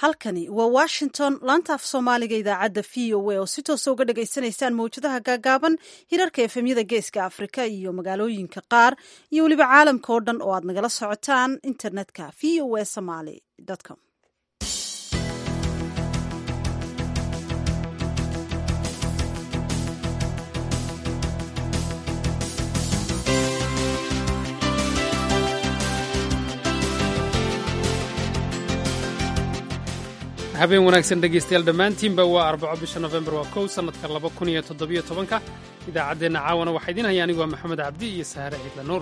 halkani waa washington laanta af soomaaliga idaacadda v o a oo si toosa uga dhagaysanaysaan mawjadaha gaagaaban hirarka efemyada geeska afrika iyo magaalooyinka qaar iyo weliba caalamka oo dhan oo aad nagala socotaan internetka v o a somaly com habeen wanaagsan dhegaystayaal dhammaantiinba waa arbaco bisha nofembar waa kow sannadka laba kun iyo toddobiyo tobanka idaacaddeenna caawana waxaa idiin haya anigu waa maxamed cabdi iyo saare ciidla nuur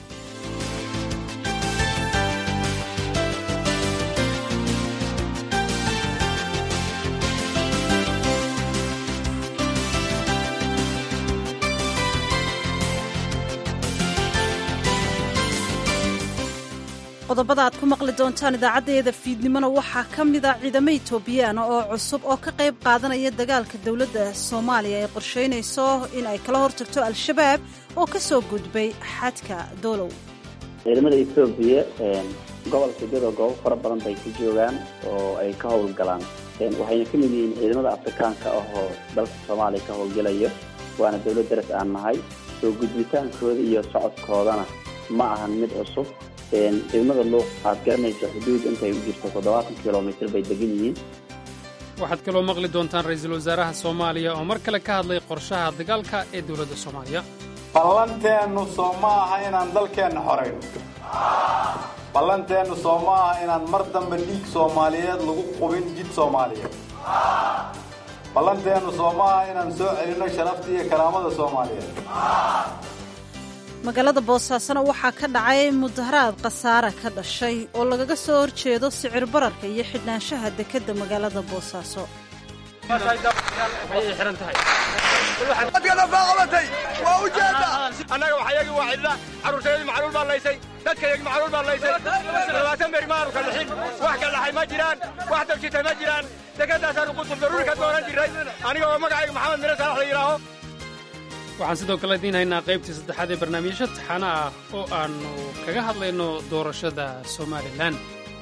qodobada aad ku maqli doontaan idaacaddeeda fiidnimona waxaa ka mida ciidamo itoobiyaana oo cusub oo ka qayb qaadanaya dagaalka dowladda soomaaliya ay qorshaynayso in ay kala hortagto al-shabaab oo ka soo gudbay xadka doolow ciidamada etoobiya gobolka gedo goobo fara badan bay ku joogaan oo ay ka howlgalaan waxayna ka mid yihiin ciidamada afrikaanka ah oo dalka soomaaliya ka howlgelaya waana dowlad daras aan nahay soo gudbitaankooda iyo socodkoodana ma ahan mid cusub ciidamada luuq aad garanayso xuduud intay u jirto toddobaatan kilomitr bay degan yihiin waxaad kaloo maqli doontaan ra-iisul wasaaraha soomaaliya oo mar kale ka hadlay qorshaha dagaalka ee dowladda soomaaliya ballanteennu soo ma aha inaan dalkeenna xorayno ballanteennu soo ma aha inaan mar dambe dhiig soomaaliyeed lagu qubin jid soomaaliyeed ballanteennu soo ma aha inaan soo celinno sharafta iyo karaamada soomaaliyeed magaalada boosaasona waxaa ka dhacay mudaharaad khasaare ka dhashay oo lagaga soo horjeedo sicir bararka iyo xidhnaanshaha dekedda magaalada boosaaso annaga waxayagii waa cidla carruurtayadii macluul baa laysay dadkayagii macluul baa laysay labaatan beri maanu ka lixin wax ka dhaxay ma jiraan wax dabjitay ma jiraan dekedaasaanu qutub daruuri ka doonan jiray aniga oo magacayga maxamed mire saalax la yidhaaho waxaan sidoo kale idiin haynaa qaybtii saddexaad ee barnaamijyo taxana ah oo aannu kaga hadlayno doorashada somalilan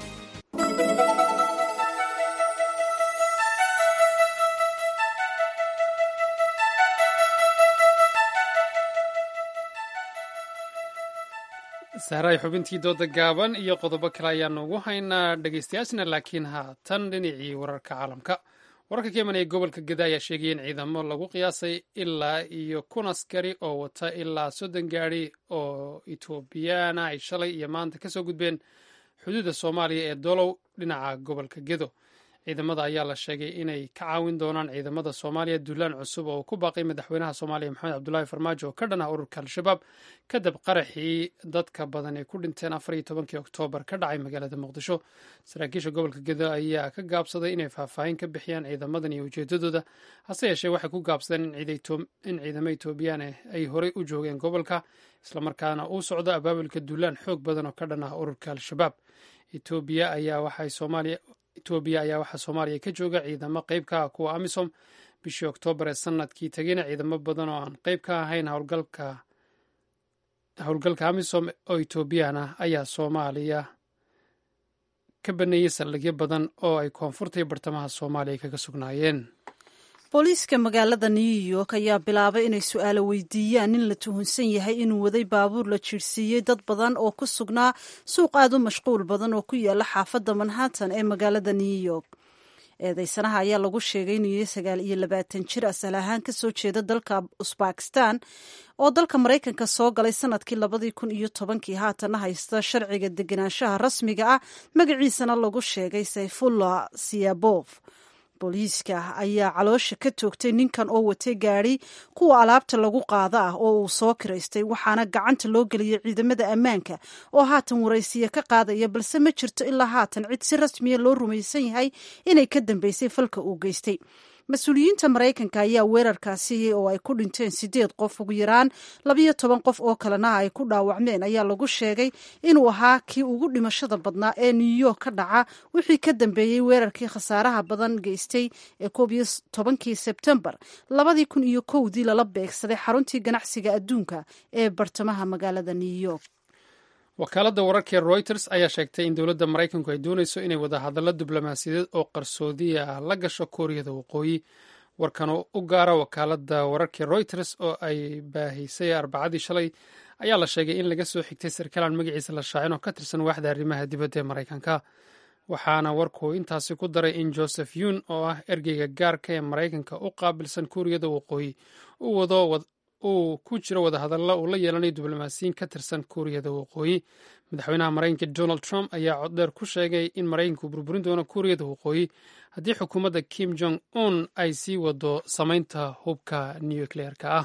sahraay xubintii dooda gaaban iyo qodobo kale ayaannu ugu haynaa dhegaystayaashna laakiin haatan dhinacii wararka caalamka wararka ka imanaya gobolka geda ayaa sheegaya in ciidamo lagu qiyaasay ilaa iyo kun askari oo wata ilaa soddon gaadi oo etoobiyana ay shalay iyo maanta kasoo gudbeen xuduudda soomaaliya ee dolow dhinaca gobolka gedo ciidamada ayaa la sheegay inay ka caawin doonaan ciidamada soomaaliya duulaan cusub oo ku baaqay madaxweynaha soomaaliya maxamed cabdulaahi farmaajo oo ka dhan ah ururka al-shabaab kadib qaraxii dadka badan ay ku dhinteen afar iyo tobankii oktoobar ka dhacay magaalada muqdisho saraakiisha gobolka gedo ayaa ka gaabsaday inay faahfaahin ka bixiyaan ciidamadan iyo ujeedadooda hase yeeshee waxay ku gaabsadeen in ciidamo etoobiyaan ay horey u joogeen gobolka islamarkaana uu socdo abaabulka duulaan xoog badan oo ka dhan ah ururka al-shabaab etoobiya ayaa waxay soomaaliya etoobiya ayaa waxaa soomaaliya ka jooga ciidamo qayb ka ah kuwa amisom bishii oktoobar ee sanadkii tegeyna ciidamo badan oo aan qayb ka ahayn howlgalka howlgalka amisom oo etoobiyaan ah ayaa soomaaliya ka baneeyey saldhigyo badan oo ay koonfurta iyo bartamaha soomaaliya kaga sugnaayeen booliiska magaalada new york ayaa bilaabay inay su-aalo weydiiyaan nin la tuhunsan yahay inuu waday baabuur la jiirsiiyey dad badan oo ku sugnaa suuq aad u mashquul badan oo ku yaala xaafadda manhattan ee magaalada new york eedeysanaha ayaa lagu sheegay inuu yahay sagaal iyo labaatan jir asal ahaan kasoo jeeda dalka usbakistan oo dalka maraykanka soo galay sanadkii labadii kun iyo tobankii haatana haysta sharciga degenaanshaha rasmiga ah magaciisana lagu sheegay sayfullah siyabof booliiska ayaa caloosha ka toogtay ninkan oo watay gaadi kuwa alaabta lagu qaada ah oo uu soo kiraystay waxaana gacanta loo geliyay ciidamada ammaanka oo haatan waraysiya ka qaadaya balse ma jirto ilaa haatan cid si rasmiya loo rumaysan yahay inay ka dambeysay falka uu geystay mas-uuliyiinta maraykanka ayaa weerarkaasi oo ay ku dhinteen sideed qof ugu yaraan labayo toban qof oo kalena ay ku dhaawacmeen ayaa lagu sheegay inuu ahaa kii ugu dhimashada badnaa ee new york ka dhaca wixii ka dambeeyey weerarkii khasaaraha badan geystay ee koob iyo tobankii sebtembar labadii kun iyo kowdii lala beegsaday xaruntii ganacsiga adduunka ee bartamaha magaalada new york wakaaladda wararkee reuters ayaa sheegtay in dowladda maraykanku ay doonayso inay wadahadallo diblomaasiyadeed oo qarsoodiya ah la gasho kuuriyada waqooyi warkan u gaara wakaaladda wararkee reuters oo ay baahisay arbacadii shalay ayaa la sheegay in laga soo xigtay sarkaalan magaciisa la shaacin oo ka tirsan waaxda arrimaha dibadda ee maraykanka waxaana warku intaasi ku daray in joseph yun oo ah ergeyga gaarka ee maraykanka u qaabilsan kuuriyada waqooyi uu wado uu ku jiro wadahadalla uu la yeelanayo diblomaasiyiin ka tirsan kuuriyada waqooyi madaxweynaha maraykanka donald trump ayaa coddheer ku sheegay in maraykanku burburin doono kuuriyada waqooyi haddii xukuumadda kim jong un ay sii wado samaynta hubka nucleerka ah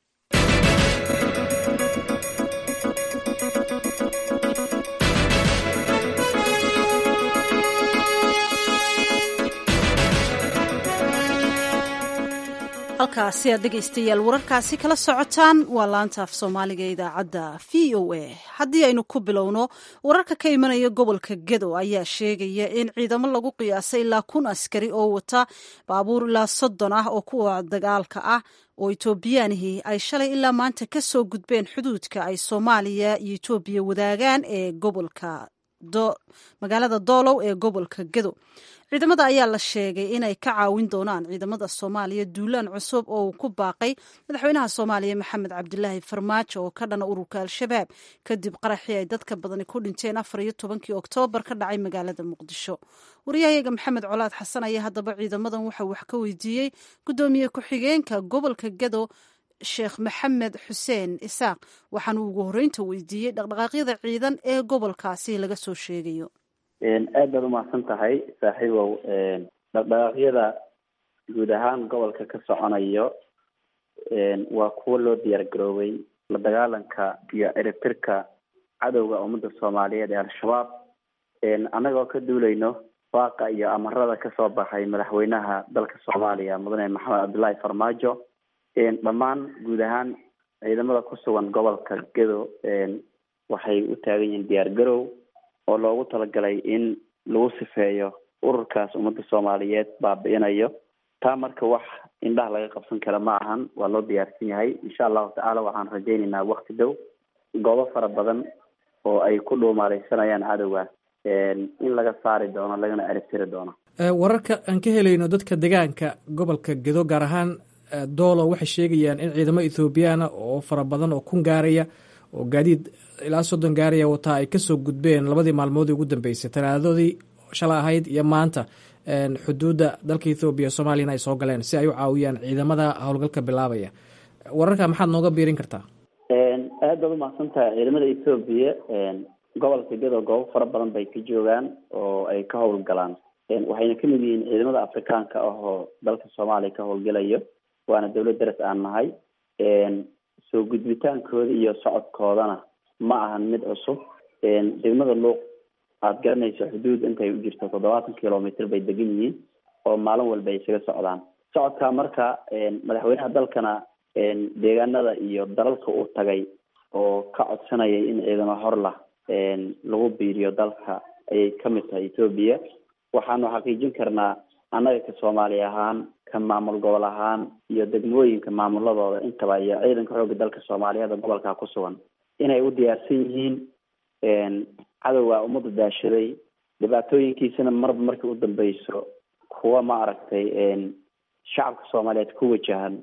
halkaasi aad dhegaystayaal wararkaasi kala socotaan waa laanta af soomaaliga idaacadda v o a haddii aynu ku bilowno wararka ka imanaya gobolka gedo ayaa sheegaya in ciidamo lagu qiyaasay ilaa kun askari oo wata baabuur ilaa soddon ah oo kuwa dagaalka ah oo etoobiyaanihii ay shalay ilaa maanta ka soo gudbeen xuduudka ay soomaaliya iyo etoobiya wadaagaan ee gobolka magaalada doolow ee gobolka gedo ciidamada ayaa la sheegay inay ka caawin doonaan ciidamada soomaaliya duulaan cusub oo uu ku baaqay madaxweynaha soomaaliya maxamed cabdilaahi farmaajo oo ka dhana ururka al-shabaab kadib qaraxii ay dadka badani ku dhinteen afar iyo tobankii oktoobar ka dhacay magaalada muqdisho wariyahayaga maxamed colaad xasan ayaa haddaba ciidamadan waxaa wax ka weydiiyey guddoomiye ku-xigeenka gobolka gedo sheekh maxamed xuseen isaaq waxaanu ugu horreynta weydiiyey dhaqdhaqaaqyada ciidan ee gobolkaasi laga soo sheegayo aad baad umahadsan tahay saaxiibow dhaqdhaqaaqyada guud ahaan gobolka ka soconayo waa kuwo loo diyaar garoobay la dagaalanka iyo ciribtirka cadowga ummadda soomaaliyeed ee al-shabaab annagoo ka duulayno waaqa iyo amarada kasoo baxay madaxweynaha dalka soomaaliya mudane maxamed cabdullaahi farmaajo dhammaan guud ahaan ciidamada ku sugan gobolka gedo waxay u taagan yihiin diyaar garow oo loogu talagalay in lagu sifeeyo ururkaas ummadda soomaaliyeed baabi'inayo taa marka wax indhaha laga qabsan kara ma ahan waa loo diyaarsan yahay insha allahu tacaala waxaan rajaynaynaa wakti dhow goobo fara badan oo ay ku dhuumaaleysanayaan cadowga in laga saari doono lagana eribtiri doono wararka aan ka helayno dadka deegaanka gobolka gedo gaar ahaan doolo waxay sheegayaan in ciidamo ethoobiyaana oo fara badan oo kun gaaraya oo gaadiid ilaa soddon gaaraya wataa ay kasoo gudbeen labadii maalmoodii ugu dambeysay talaadadii shala ahayd iyo maanta xuduudda dalka ethoobiya soomaaliyana ay soo galeen si ay u caawiyaan ciidamada howlgalka bilaabaya wararka maxaad nooga biirin kartaa aad baad umahadsan tahay ciidamada ethoobiya gobolka gedo goobo fara badan bay ka joogaan oo ay ka howlgalaan waxayna kamid yihiin ciidamada afrikaanka ah oo dalka soomaaliya ka howlgelayo waana dawlad daras aan nahay soo gudbitaankooda iyo socodkoodana ma ahan mid cusub degmada luuq aada garanayso xuduud intay u jirto toddobaatan kilomitr bay degan yihiin oo maalin walba ay isaga socdaan socodkaa marka madaxweynaha dalkana deegaanada iyo dalalka uu tagay oo ka codsanayay in ciidamo horlah lagu biiriyo dalka ayay kamid tahay etoobiya waxaanu xaqiijin karnaa annaga ka soomaali ahaan ka maamul gobol ahaan iyo degmooyinka maamuladooda intaba iyo ciidanka xoogga dalka soomaaliyeed gobolka ku sugan inay u diyaarsan yihiin cadowga ummadda daashaday dhibaatooyinkiisana marba markii u dambeyso kuwa ma aragtay shacabka soomaaliyeed ku wajahan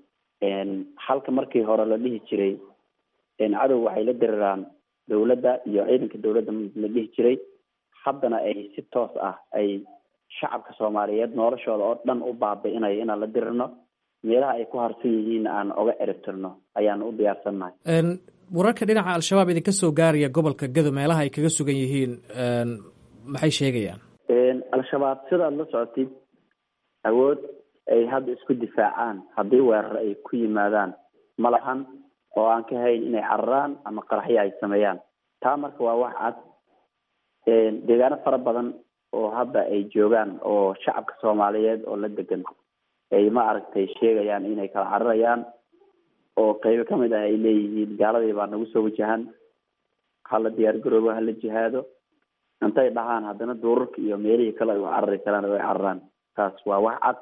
halka markii hore la dhihi jiray cadow waxay la diriraan dawladda iyo ciidanka dawladda la dhihi jiray haddana ay si toos ah ay shacabka soomaaliyeed noloshooda oo dhan u baabi'inayo inaan la dirirno meelaha ay ku harsan yihiin aan oga eribtirno ayaan u diyaarsannahay wararka dhinaca al-shabaab idinka soo gaaraya gobolka gedo meelaha ay kaga sugan yihiin maxay sheegayaan al-shabaab sidaad la socotid awood ay hadda isku difaacaan haddii weerar ay ku yimaadaan ma lahan oo aan ka hayn inay cararaan ama qaraxyo ay sameeyaan taa marka waa wax cad deegaano fara badan oo hadda ay joogaan oo shacabka soomaaliyeed oo la degan ay ma aragtay sheegayaan inay kala cararayaan oo qeybo kamid ah ay leeyihiin gaaladii baa nagu soo wajahan hala diyaar garoobo hala jihaado intay dhahaan haddana duurarka iyo meelihii kale ay u carari karaan oo ay cararaan taas waa wax cad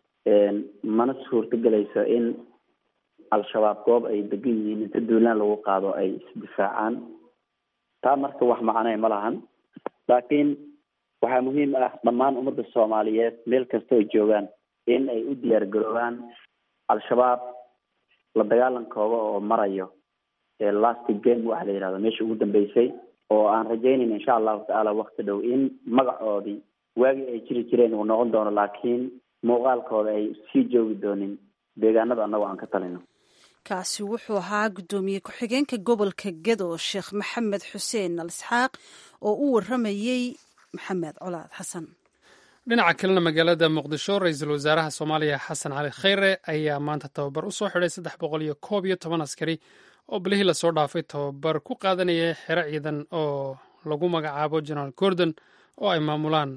mana suurtagelayso in al-shabaab goob ay degan yihiin inta duulaan lagu qaado ay isdifaacaan taa marka wax macnay ma lahan laakiin waxaa muhiim ah dhammaan ummadda soomaaliyeed meel kasta oo joogaan in ay u diyaar garoobaan al-shabaab la dagaalankooda oo marayo last game waxa la yihahdo meesha ugu dambeysay oo aan rajaynayn insha allahu tacaala wakti dhow in magacoodii waagii ay jiri jireen uu noqon doono laakiin muuqaalkooda ay sii joogi doonin deegaanada annagoo aan ka talino kaasi wuxuu ahaa guddoomiye ku-xigeenka gobolka gedo sheekh maxamed xuseen al isxaaq oo u waramayey maxamed colaad xasan dhinaca kalena magaalada muqdisho ra-iisul wasaaraha soomaaliya xasan cali khayre ayaa maanta tababar u soo xidhay saddex boqol iyo koob iyo toban askari oo bilihii lasoo dhaafay tababar ku qaadanaya xero ciidan oo lagu magacaabo generaal gordon oo ay maamulaan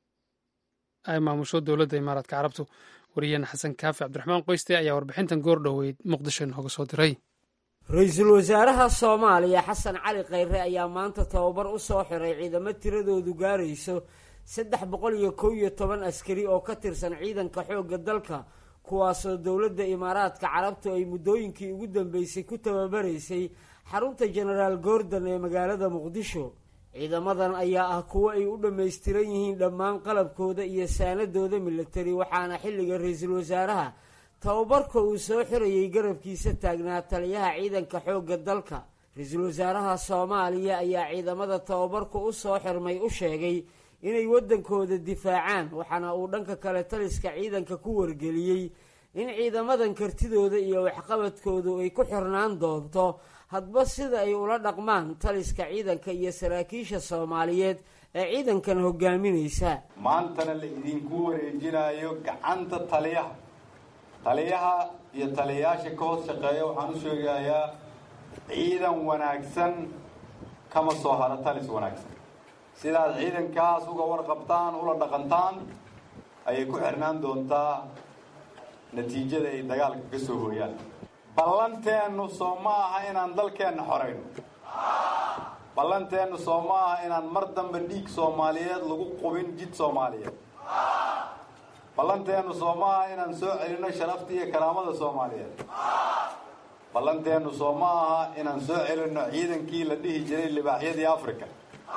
ay maamusho dowladda imaaraadka carabtu wariyaheena xasan kaafi cabdiraxmaan qoyste ayaa warbixintan goor dhoweyd muqdisho inooga soo diray ra-iisul wasaaraha soomaaliya xasan cali khayre ayaa maanta tababar u soo xiray ciidamo tiradoodu gaarayso saddex boqol iyo kow iyo toban askari oo ka tirsan ciidanka xoogga dalka kuwaasoo dowladda imaaraadka carabtu ay muddooyinkii ugu dambeysay ku tababaraysay xarunta genaraal gordon ee magaalada muqdisho ciidamadan ayaa ah kuwo ay u dhammaystiran yihiin dhammaan qalabkooda iyo saanadooda milatari waxaana xilliga ra-iisul wasaaraha tababarka uu soo xirayay garabkiisa taagnaa taliyaha ciidanka xoogga dalka ra-iisul wasaaraha soomaaliya ayaa ciidamada tababarka u soo xirmay u sheegay inay waddankooda difaacaan waxaana uu dhanka kale taliska ciidanka ku wargeliyey in ciidamadan kartidooda iyo waxqabadkoodu ay ku xirnaan doonto hadba sida ay ula dhaqmaan taliska ciidanka iyo saraakiisha soomaaliyeed ee ciidankan hogaaminaysa maantana la idinku wareejinayo gacanta taliyaha taliyaha iyo taliyayaasha ka hoos shaqeeya waxaan u sheegayaa ciidan wanaagsan kama soo haro talis wanaagsan sidaad ciidankaas uga warqabtaan ula dhaqantaan ayay ku xirnaan doontaa natiijada ay dagaalka ka soo hooyaan ballanteennu soo ma aha inaan dalkeenna xorayno ballanteennu soo ma aha inaan mar dambe dhiig soomaaliyeed lagu qubin jid soomaaliyeed ballanteennu soo ma aha inaan soo celinno sharafta iyo karaamada soomaaliyeed ballanteennu soo ma aha inaan soo celinno ciidankii la dhihi jiray libaaxyadii africa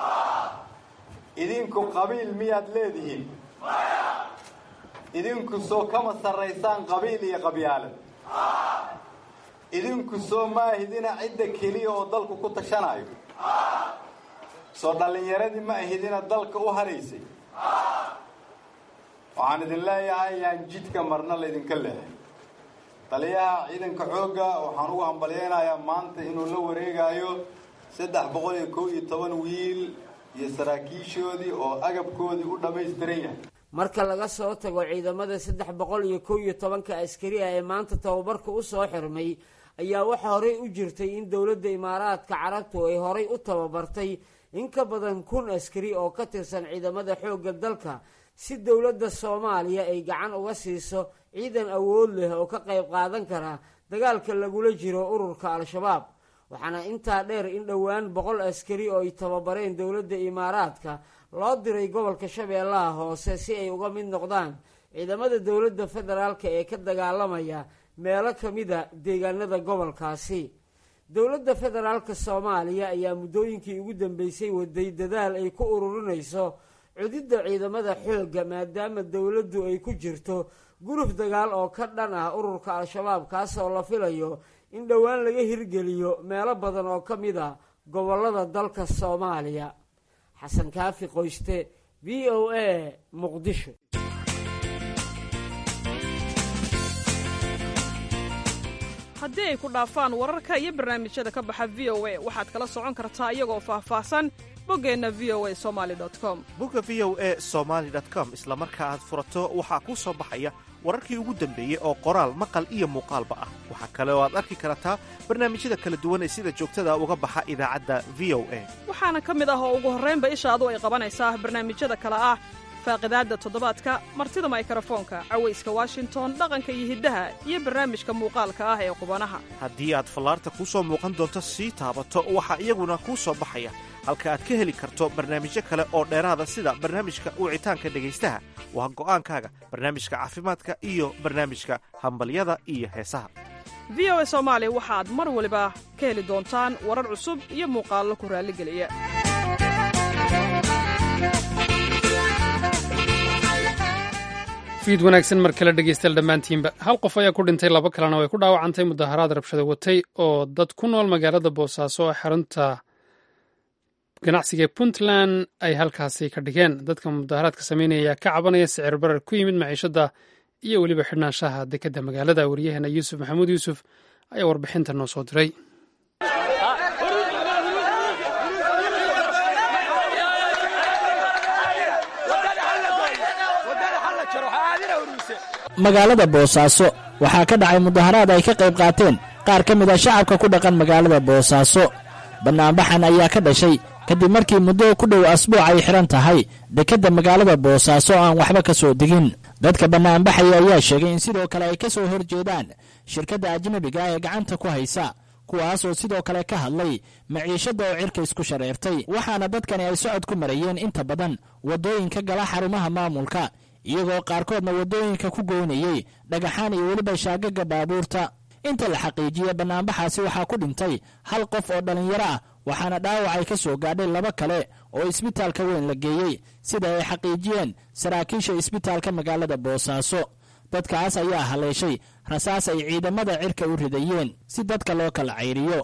idinku qabiil miyaad leedihiin idinku soo kama sarraysaan qabiil iyo qabyaalad idinku soo maahidina cidda keliya oo dalku ku tashanayo soo dhallinyaradii ma ahidina dalka u haraysay waxaan idin leeyahay yaan jidka marna laydinka leehay taliyaha ciidanka xoogga waxaan ugu hambalyaynayaa maanta inuu la wareegayo saddex boqol iyo kow iyo toban wiil iyo saraakiishoodii oo agabkoodii u dhammaystiran yahay marka laga soo tago ciidamada saddex boqol iyo kow iyo tobanka askari ah ee maanta tababarka u soo xirmay ayaa waxaa horey u jirtay in dowladda imaaraadka carabtu ay horay u tababartay in ka badan kun askari oo ka tirsan ciidamada xoogga dalka si dowladda soomaaliya ay gacan uga siiso ciidan awood leh oo ka qayb qaadan kara dagaalka lagula jiro ururka al-shabaab waxaana intaa dheer in dhowaan boqol askari oo ay tababareen dowladda imaaraadka loo diray gobolka shabeellaha hoose si ay uga mid noqdaan ciidamada dowladda federaalka ee ka dagaalamaya meelo ka mida deegaanada gobolkaasi dowladda federaalka soomaaliya ayaa muddooyinkii ugu dambeysay waday dadaal ay ku ururinayso cudidda ciidamada xoogga maadaama dowladdu ay ku jirto guruf dagaal oo ka dhan ah ururka al-shabaab kaasoo la filayo in dhowaan laga hirgeliyo meelo badan oo ka mid a gobollada dalka soomaaliya xasan kaafi qoyste v o a muqdisho haddii ay ku dhaafaan wararka iyo barnaamijyada ka baxa v o a waxaad kala socon kartaa iyagoo faahfaahsan boggeenna v o a somali com bogga v o a somaali com isla marka aad furato waxaa kuu soo baxaya wararkii ugu dambeeyey oo qoraal maqal iyo muuqaalba ah waxaa kale oo aad arki kartaa barnaamijyada kala duwan ee sida joogtada uga baxa idaacadda v o a waxaana ka mid ah oo ugu horraynba ishaadu ay qabanaysaa barnaamijyada kale ah faaqidaadda toddobaadka martida maykarafoonka cawayska washington dhaqanka iyo hiddaha iyo barnaamijka muuqaalka ah ee qubanaha haddii aad fallaarta kuu soo muuqan doonto sii taabato waxaa iyaguna kuu soo baxaya halka aad ka heli karto barnaamijyo kale oo dheeraada sida barnaamijka wicitaanka dhegaystaha waa go'aankaaga barnaamijka caafimaadka iyo barnaamijka hambalyada iyo heesaha v o a soomaali waxaad mar waliba ka heli doontaan warar cusub iyo muuqaallo ku raalligeliya fiid wanaagsan mar kale dhegeystayaal dhammaantiinba hal qof ayaa ku dhintay laba kalena way ku dhaawacantay mudaharaad rabshado watay oo dad ku nool magaalada boosaaso oo xarunta ganacsiga ee puntland ay halkaasi ka dhigeen dadka mudaharaadka sameynaya ayaa ka cabanaya sicir barar ku yimid maciishada iyo weliba xidhnaanshaha dekedda magaalada waryaheena yuusuf maxamuud yuusuf ayaa warbixinta noo soo diray magaalada boosaaso waxaa ka dhacay mudaharaad ay ka qayb qaateen qaar ka mid a shacabka ku dhaqan magaalada boosaaso bannaanbaxan ayaa ka dhashay kadib markii muddo ku dhow asbuuc ay xidhan tahay dekedda magaalada boosaaso aan waxba ka soo degin dadka bannaanbaxaya ayaa sheegay in sidoo kale ay ka soo hor jeedaan shirkadda ajnabiga ee gacanta ku haysa kuwaas oo sidoo kale ka hadlay maciishadda oo cirka isku shareertay waxaana dadkani ay socod ku marayeen inta badan waddooyinka gala xarumaha maamulka iyagoo qaarkoodna waddooyinka ku goynayey dhagaxaan iyo weliba shaagaga baabuurta inta la xaqiijiye bannaanbaxaasi waxaa ku dhintay hal qof oo dhallinyaro ah waxaana dhaawac ay ka soo gaadhay laba kale oo isbitaalka weyn la geeyey sida ay xaqiijiyeen saraakiisha isbitaalka magaalada boosaaso dadkaas ayaa haleeshay rasaas ay ciidamada cirka u ridayeen si dadka loo kala cayriyo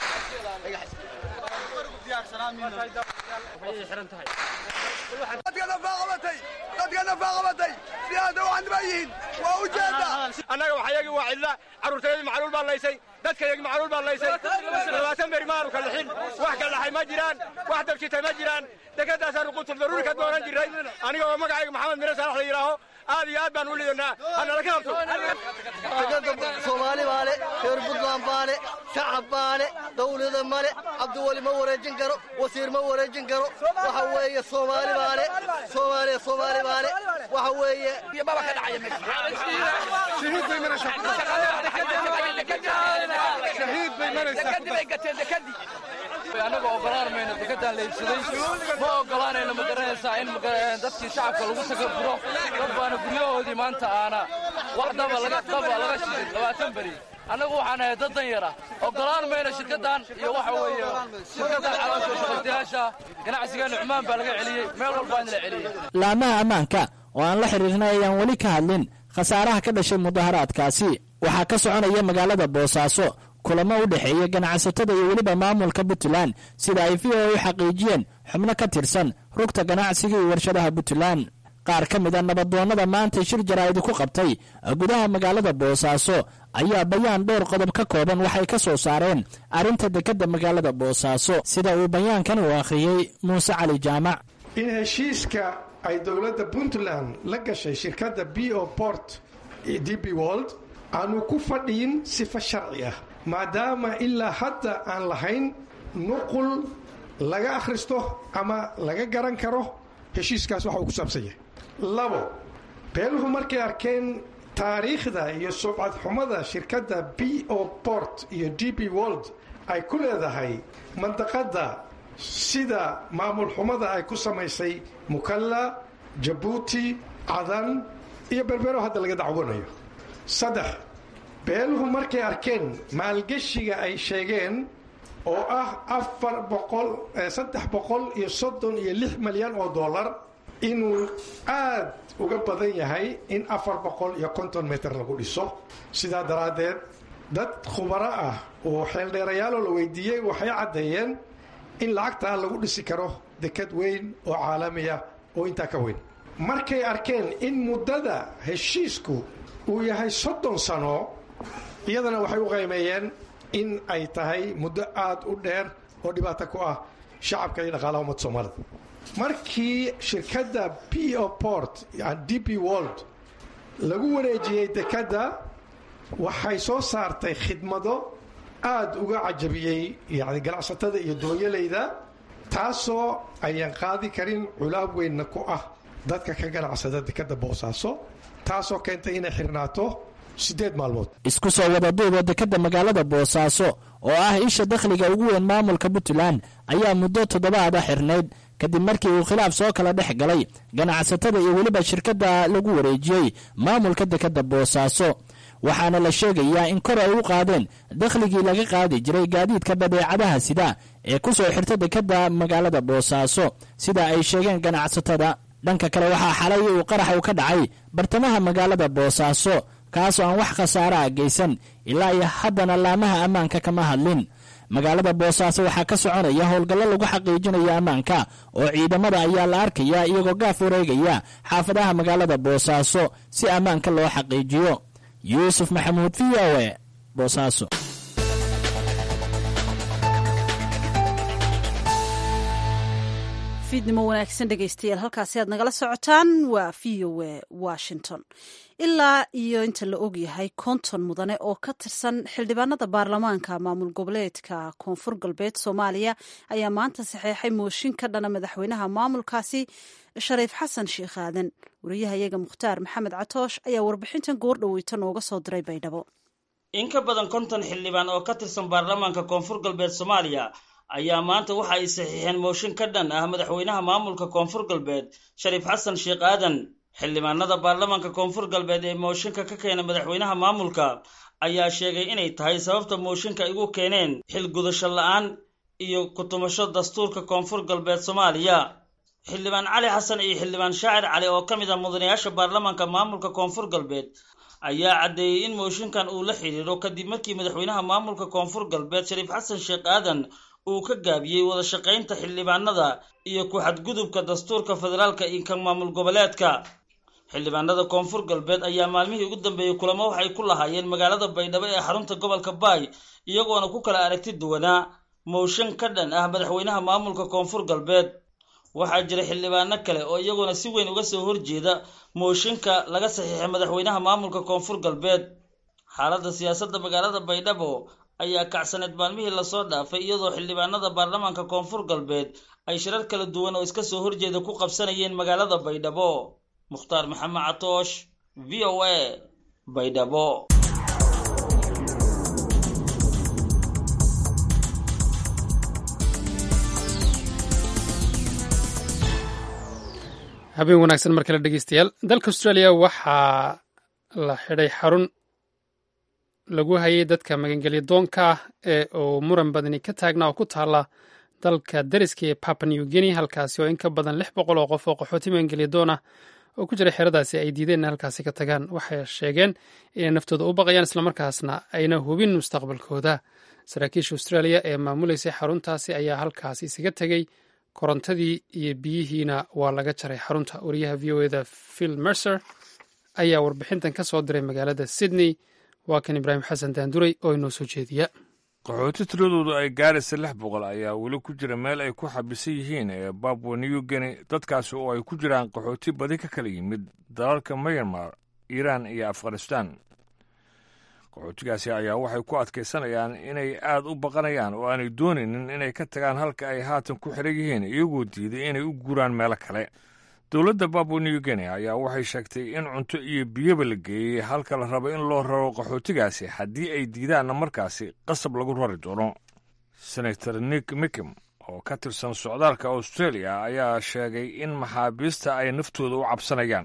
annaga waxayagi waa cidla carruurtayadii macluul baa laysay dadkayagi macluul baa laysay labaatan beri maanu ka lixin wax ka dhaxay ma jiraan wax dabjitay ma jiraan dekedaasaanu qutul daruuri ka doonan jirray aniga oo magacayga maxamed mire saalax la yidhaaho aad iyo aad baan u lidanaa hanala ka habto soomaali baa le reer buntland baa le shacab baa le dawlada male cabdiweli ma wareejin karo wasiir ma wareejin karo waxa weeye soomaali baa le soomaaliya soomaali baa le waxa weeye annaga ogolaan mayno dekedaan la iibsaday ma ogolaanayno ma garanaysaa in dadkii shacabka lagu sakafuro dad baana guryahoodii maanta aana wax daba laga shidin labaatan beri annagu waxaan ahay dad dan yara ogolaan mayno shirkaddan iyo waxa weeye shirkaddan caloosha shaqaystayaasha ganacsigeena cumaan baa laga celiyey meel walbaa in la celiyey laamaha ammaanka oo aan la xidhiirnay ayaan weli ka hadlin khasaaraha ka dhashay mudaharaadkaasi waxaa ka soconaya magaalada boosaaso kulamo u dhexeeya ganacsatada iyo weliba maamulka puntland sida ay v o u xaqiijiyeen xubno ka tirsan rugta ganacsiga iyo warshadaha puntland qaar ka mid a nabadoonnada maanta shir jaraa'id ku qabtay gudaha magaalada boosaaso ayaa bayaan dhowr qodob ka kooban waxay ka soo saareen arrinta dekedda magaalada boosaaso sida uu bayaankan u akhriyey muuse cali jaamac in heshiiska ay dowladda puntland la gashay shirkadda b o port d b wold aanu ku fadhiyin sifa sharci ah maadaama ilaa hadda aan lahayn nuqul laga akhristo ama laga garan karo heshiiskaas waxa uu ku saabsan yahay labo beeluhu markay arkeen taariikhda iyo subcad xumada shirkadda b o port iyo d b wold ay ku leedahay mandaqadda sida maamul xumada ay ku samaysay mukalla jabuuti cadan iyo berbero hadda laga dacwanayo saddex beeluhu markay arkeen maalgeshiga ay sheegeen oo ah afar boqol saddex boqol iyo soddon iyo lix malyan oo dollar inuu aad uga badan yahay in afar boqol iyo konton mitir lagu dhiso sidaa daraaddeed dad khubaro ah oo xeeldheerayaaloo la weydiiyey waxay caddeeyeen in lacagtaa lagu dhisi karo dekad weyn oo caalamiya oo intaa ka weyn markay arkeen in muddada heshiisku uu yahay soddon sano iyadana waxay u qaymeeyeen in ay tahay muddo aada u dheer oo dhibaato ku ah shacabka iyo dhaqaalaha ummadda soomaalida markii shirkadda p o port d p world lagu wareejiyey dekadda waxay soo saartay khidmado aada uga cajabiyey yani ganacsatada iyo doonyalayda taasoo ayaan qaadi karin culaab weynna ku ah dadka ka ganacsada dekadda boosaaso taasoo keentay inay xirnaato siddeed maalmood isku soo wada duuba dekedda magaalada boosaaso oo ah isha dakhliga ugu weyn maamulka puntland ayaa muddo toddobaada xirnayd kadib markii uu khilaaf soo kala dhex galay ganacsatada iyo weliba shirkadda lagu wareejiyey maamulka dekedda boosaaso waxaana la sheegayaa in kor ay u qaadeen dakhligii laga qaadi jiray gaadiidka badeecadaha sida ee ku soo xirta dekadda magaalada boosaaso sida ay sheegeen ganacsatada dhanka kale waxaa xalay uu qarax uu ka dhacay bartamaha magaalada boosaaso kaasoo aan wax khasaara a geysan ilaa iyo haddana laamaha ammaanka kama hadlin magaalada boosaaso waxaa ka soconaya howlgallo lagu xaqiijinayo ammaanka oo ciidamada ayaa la arkaya iyagoo gaaf wareegaya xaafadaha magaalada boosaaso si ammaanka loo xaqiijiyo yuusuf maxamuud v o e boosaaso fiidnimo wanaagsan dhegaystayaal halkaasi aad nagala socotaan waa v o e washington ilaa iyo inta la ogyahay konton mudane oo ka tirsan xildhibaanada baarlamaanka maamul goboleedka koonfur galbeed soomaaliya ayaa maanta saxeexay mooshin ka dhana madaxweynaha maamulkaasi shariif xasan sheikh aadan wariyahayaga mukhtaar maxamed catoosh ayaa warbixintan goordhoweyta nooga soo diray baydhabo in ka badan konton xildhibaan oo ka tirsan baarlamaanka koonfur galbeed soomaaliya ayaa maanta waxa ay saxiixeen mooshin ka dhan ah madaxweynaha maamulka koonfur galbeed shariif xasan sheekh aadan xildhibaanada baarlamaanka koonfur galbeed ee mooshinka ka keena madaxweynaha maamulka ayaa sheegay inay tahay sababta mooshinka igu keeneen xil gudasho la-aan iyo ku-tumasho dastuurka koonfur galbeed soomaaliya xildhibaan cali xasan iyo xildhibaan shaacir cali oo ka mid ah mudanayaasha baarlamaanka maamulka koonfur galbeed ayaa caddeeyey in mooshinkan uu la xidhiidho kadib markii madaxweynaha maamulka koonfur galbeed shariif xasan sheekh aadan uu ka gaabiyey wada shaqaynta xildhibaanada iyo ku-xadgudubka dastuurka federaalka iyo kan maamul goboleedka xildhibaanada koonfur galbeed ayaa maalmihii ugu dambeeyey kulamo waxay ku lahaayeen magaalada baydhabo ee xarunta gobolka baay iyagoona ku kala aragti duwanaa mooshin ka dhan ah madaxweynaha maamulka koonfur galbeed waxaa jira xildhibaano kale oo iyaguna si weyn uga soo horjeeda mooshinka laga saxiixay madaxweynaha maamulka koonfur galbeed xaaladda siyaasadda magaalada baydhabo ayaa kacsaneed maalmihii lasoo dhaafay iyadoo xildhibaanada baarlamaanka koonfur galbeed ay shirar kala duwan oo iska soo horjeeda ku qabsanayeen magaalada baydhabo mukhtaar maxamed catoosh v o a baydhabo habeen wanaagsan mar kale dhegeystayaal dalka australia waxaa la xidhay xarun lagu hayay dadka magangelya doonka ah ee uu muran badani ka taagnaa oo ku taala dalka dariska ee papa new guinea halkaasi oo in ka badan lix boqol oo qof oo qaxooti magangelya doon ah oo ku jira xeradaasi ay diideen in halkaasi ka tagaan waxay sheegeen inay naftooda u baqayaan islamarkaasna ayna hubin mustaqbalkooda saraakiisha australia ee maamuleysay xaruntaasi ayaa halkaasi isaga tegey korontadii iyo biyihiina waa laga jaray xarunta wariyaha v o eda phil mercer ayaa warbixintan ka soo diray magaalada sydney waa kan ibraahim xasan daanduray oo inoo soo jeediya qaxooti tiradoodu ay gaaraysa lix boqol ayaa weli ku jira meel ay ku xabisan yihiin ee babwa new guinea dadkaasi oo ay ku jiraan qaxooti badi ka kala yimid dalalka myanmar iiraan iyo afghanistan qaxootigaasi ayaa waxay ku adkaysanayaan inay aad u baqanayaan oo aanay doonaynin inay ka tagaan halka ay haatan ku xiran yihiin iyagoo diiday inay u guuraan meelo kale dowladda babwa new guinea ayaa waxay sheegtay in cunto iyo biyoba la geeyey halka la rabo in loo raro qaxootigaasi haddii ay diidaanna markaasi qasab lagu rari doono senator nick mickim oo ka tirsan socdaalka australia ayaa sheegay in maxaabiista ay naftooda u cabsanayaan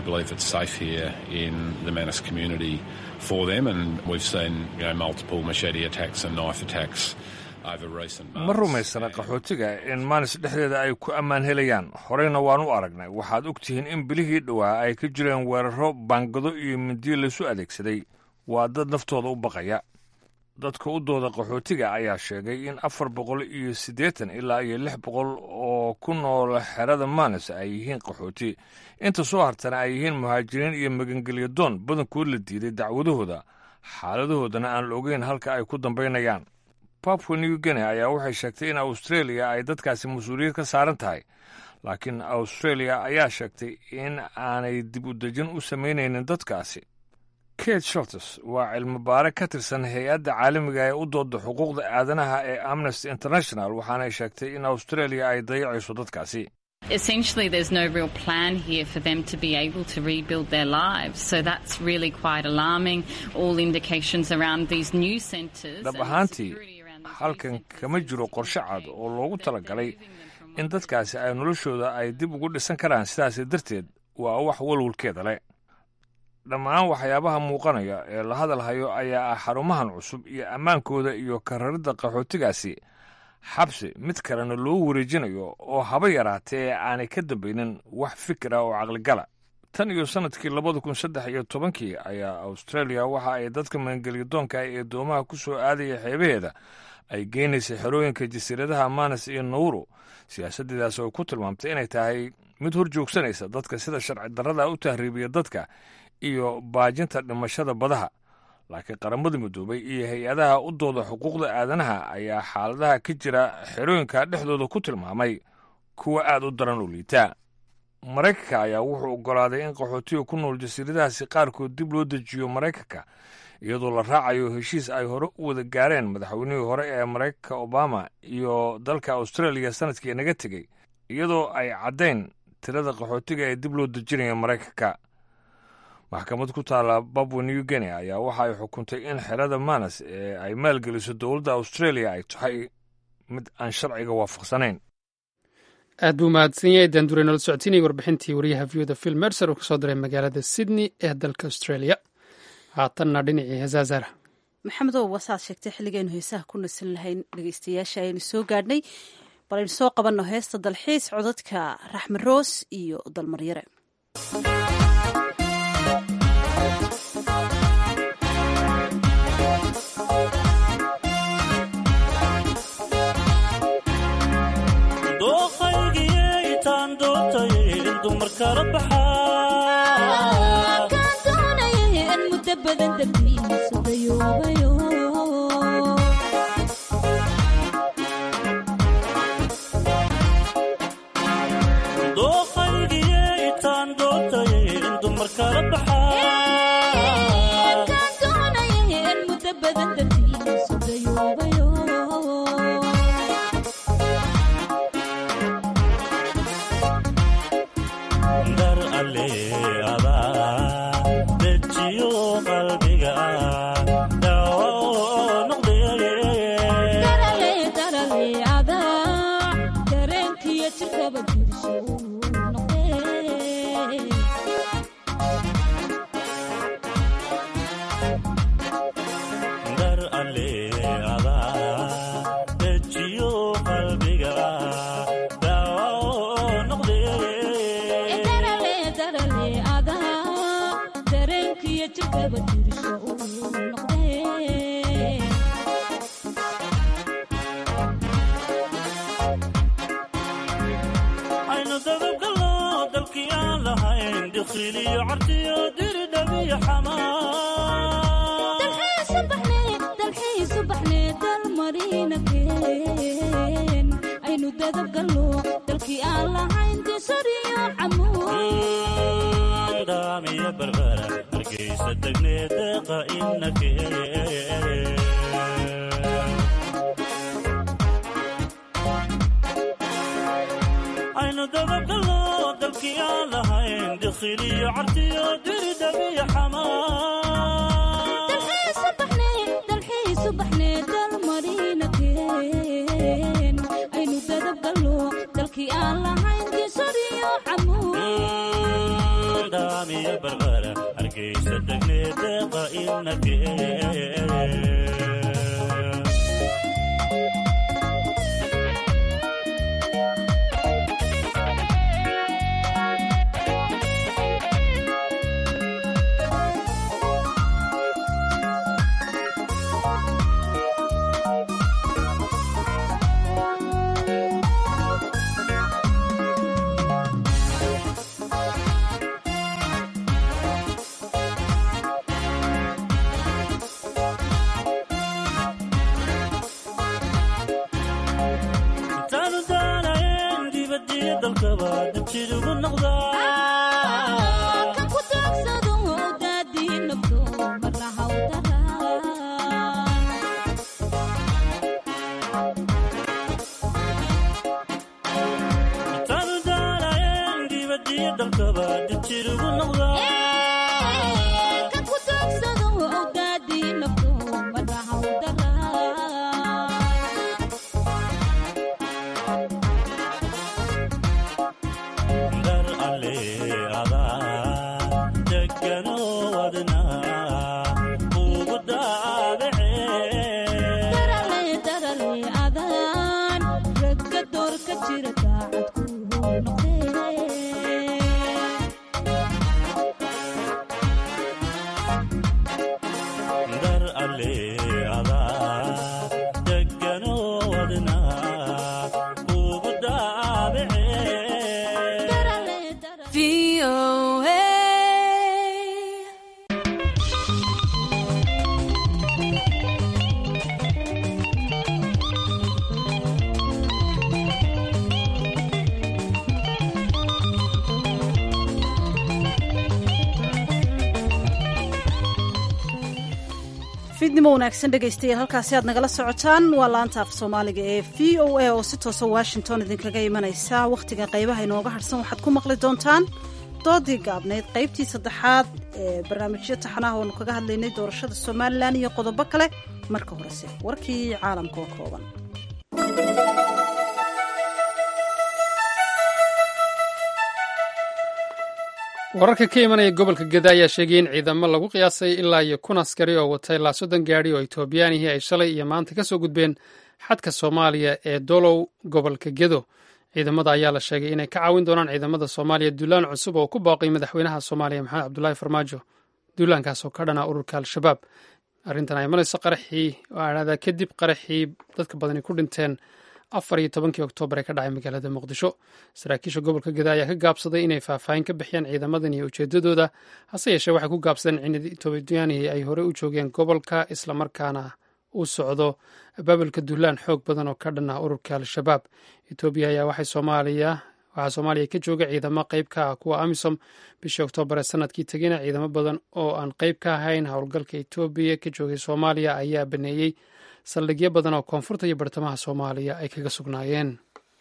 ma rumaysana qaxootiga in maanis dhexdeeda ay ku ammaan helayaan horeyna waan u aragnay waxaad og tihiin in bilihii dhowaa ay ka jireen weeraro baangado iyo mindiyo laysu adeegsaday waa dad naftooda u baqaya dadka u dooda qaxootiga ayaa sheegay in afar boqol iyo siddeetan ilaa iyo lix boqol oo ku nool xerada maanis ay yihiin qaxooti inta soo hartana ay yihiin muhaajiriin iyo magangelya doon badankood la diiday dacwadahooda xaaladahoodana aan la ogeyn halka ay ku dambaynayaan babwa new guinea ayaa waxay sheegtay in australia ay dadkaasi mas-uuliyad ka saaran tahay laakiin australia ayaa sheegtay in aanay dib u dejin u samaynaynin dadkaasi kate sholtes waa cilmi baare ka tirsan hay-adda caalamiga ee u dooda xuquuqda aadanaha ee amnesty international waxaanay sheegtay in australia ay dayacayso dadkaasi Essentially, there's no real plan here for them to be able to rebuild their lives. So that's really quite alarming. All indications around these new centres. dhab ahaantii halkan kama jiro qorshe cad oo loogu talagalay in dadkaasi ay noloshooda ay dib ugu dhisan karaan sidaas darteed waa wax walwalkeeda leh dhammaan waxyaabaha muuqanaya ee la hadalhayo ayaa ah xarumahan cusub iyo ammaankooda iyo kararidda qaxootigaasi xabsi mid kalena loo wareejinayo oo haba yaraatee aanay ka dambaynin wax fikir ah oo caqligala tan iyo sannadkii labada kun saddex iyo tobankii ayaa australia waxa ay dadka maangeliyadoonka ee doomaha ku soo aadaya xeebaheeda ay geynaysay xerooyinka jasiiradaha manas iyo nawro siyaasaddeedaas oo ku tilmaamtay inay tahay mid hor joogsanaysa dadka sida sharci darrada u tahriibiya dadka iyo baajinta dhimashada badaha laakiin qaramada midoobay iyo hay-adaha u dooda xuquuqda aadanaha ayaa xaaladaha ka jira xerooyinka dhexdooda ku tilmaamay kuwa aad u daran oo liitaa maraykanka ayaa wuxuu oggolaaday in qaxootiga ku nool jasiiradahaasi qaarkood dib loo dejiyo maraykanka iyadoo la raacayo heshiis ay hore u wada gaareen madaxweynihii hore ee maraykanka obama iyo dalka australia sanadkii naga tegey iyadoo ay caddayn tirada qaxootiga ee dib loo dejinaya maraykanka maxkamad ku taalla babwa new guinea ayaa waxa ay xukuntay in xerada manas ee ay maalgeliso dowladda australia ay tahay mid aan sharciga waafaqsanayn aad buu mahadsan yahay daandure nala socotiinaya warbixintii wariyaha viyuda phil mercer uu ka soo diray magaalada sydney ee dalka australia haatanna dhinacii heesaazara maxamedow wasaad sheegtay xilligaynu heesaha ku nasan lahayn dhegeystayaasha aynu soo gaadhnay bal aynu soo qabanno heesta dalxiis codadka raxme roos iyo dalmaryare fiidnimo wanaagsan dhegaystayaal halkaasi aad nagala socotaan waa laanta af soomaaliga ee v o a oo si toosa washington idinkaga imanaysa wakhtiga qaybaha inooga hadhsan waxaad ku maqli doontaan doodii gaabnayd qaybtii saddexaad ee barnaamijyo taxanaha oonu kaga hadlaynay doorashada somalilan iyo qodobo kale marka horese warkii caalamka oo kooban wararka ka imanaya gobolka geda ayaa sheegay in ciidamo lagu qiyaasay ilaa iyo kun askari oo watay ilaa soddon gaadhi oo etoobiyaanihii ay shalay iyo maanta ka soo gudbeen xadka soomaaliya ee dolow gobolka gedo ciidamada ayaa la sheegay inay ka caawin doonaan ciidamada soomaaliya duulaan cusub oo ku baaqay madaxweynaha soomaaliya maxamed cabdulaahi farmaajo duulaankaas oo ka dhana ururka al-shabaab arrintan ay imanayso qaraxii oo aadhaadaa kadib qaraxii dadka badani ku dhinteen afar iyo tobankii oktoobar ee ka dhacay magaalada muqdisho saraakiisha gobolka geda ayaa ka gaabsaday inay faahfaahin ka bixiyaan ciidamadan iyo ujeedadooda hase yeeshee waxay ku gaabsadeen in etoobiyaanihii ay horey u joogeen gobolka islamarkaana u socdo abaabulka duulaan xoog badan oo ka dhan ah ururka al-shabaab etoobiya ayaa waxay soomaaliya waxaa soomaaliya ka jooga ciidamo qayb ka ah kuwa amisom bishii oktoobar ee sanadkii tegina ciidamo badan oo aan qayb ka ahayn howlgalka etoobiya ka joogay soomaaliya ayaa baneeyey saldhigyo badan oo koonfurta iyo bartamaha soomaaliya ay kaga sugnaayeen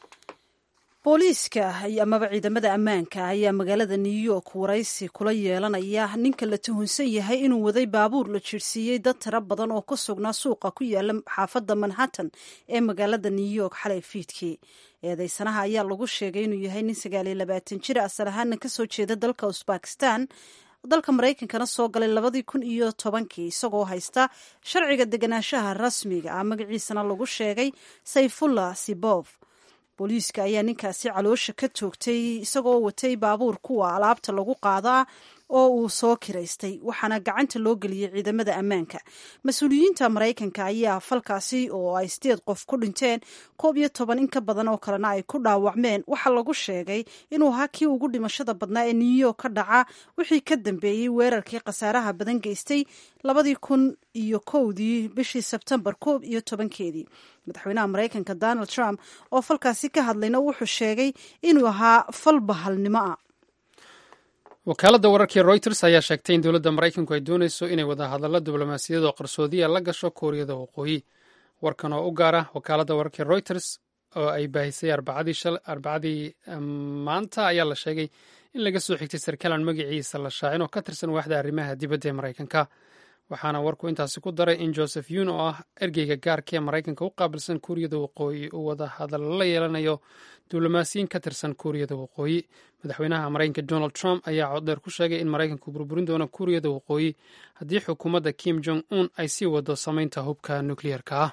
booliiska amaba ciidamada ammaanka ayaa magaalada new york waraysi kula yeelanaya ninka la tuhunsan yahay inuu waday baabuur la jiirsiiyey dad tiro badan oo ku sugnaa suuqa ku yaala xaafadda manhattan ee magaalada new york xalay fiidkii eedeysanaha ayaa lagu sheegay inuu yahay nin sagaaliyo labaatan jir asal ahaana kasoo jeeda dalka usbakistan dalka maraykankana soo galay labadii kun iyo tobankii isagoo haysta sharciga deganaanshaha rasmiga ah magaciisana lagu sheegay sayfullah sibof booliiska ayaa ninkaasi caloosha ka toogtay isagoo watay baabuur kuwa alaabta lagu qaadaa oo uu soo kiraystay waxaana gacanta loo geliyey ciidamada ammaanka mas-uuliyiinta maraykanka ayaa falkaasi oo ay sideed qof ku dhinteen koob iyo toban in ka badan oo kalena ay ku dhaawacmeen waxaa lagu sheegay inuu ahaa kii ugu dhimashada badnaa ee new york ka dhaca wixii ka dambeeyey weerarkii khasaaraha badan geystay labadii kun iyo kowdii bishii sebtembar koob iyo tobankeedii madaxweynaha maraykanka donald trump oo falkaasi ka hadlayna wuxuu sheegay inuu ahaa fal bahalnimo ah wakaaladda wararkii reuters ayaa sheegtay in dowladda maraykanku ay doonayso inay wadahadallo diblomaasiyad oo qarsoodiya la gasho kuuriyada waqooyi warkan oo u gaara wakaaladda wararkii reuters oo ay baahisay arbacadii maanta ayaa la sheegay in laga soo xigtay sarkaalan magaciisa la shaacin oo ka tirsan waaxda arrimaha dibadda ee maraykanka waxaana warku intaasi ku daray in joseph yun oo ah ergeyga gaarka ee maraykanka u qaabilsan kuuriyada waqooyi uu wada hadallo la yeelanayo diblomaasiyiin ka tirsan kuuriyada waqooyi madaxweynaha maraykanka donald trump ayaa coddheer ku sheegay in maraykanku burburin doono kuuriyada waqooyi haddii xukuumadda kim jong un ay sii wado samaynta hubka nukliyeerka ah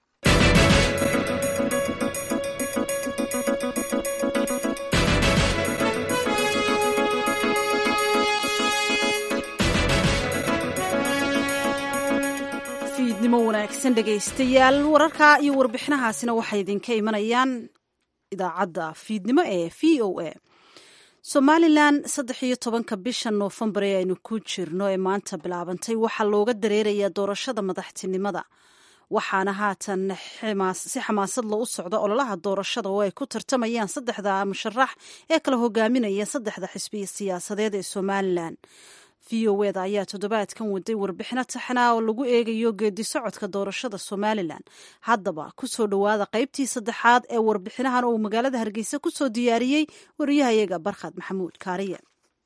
fiidnimo wanaagsan dhegaystayaal wararka iyo warbixinahaasina waxay idinka imanayaan idaacadda fiidnimo ee v o a somalilan saddex iyo tobanka bisha noofembar ee aynu ku jirno ee maanta bilaabantay waxaa looga dareerayaa doorashada madaxtinimada waxaana haatan si xamaasad lo u socda ololaha doorashada oo ay ku tartamayaan saddexda musharax ee kala hogaaminaya saddexda xisbiya siyaasadeed ee somalilan v o eda ayaa toddobaadkan waday warbixino taxanaa oo lagu eegayo geedi socodka doorashada somalilan haddaba kusoo dhowaada qaybtii saddexaad ee warbixinahan oo uu magaalada hargeysa kusoo diyaariyey wariyahayaga barkhad maxamuud kaariye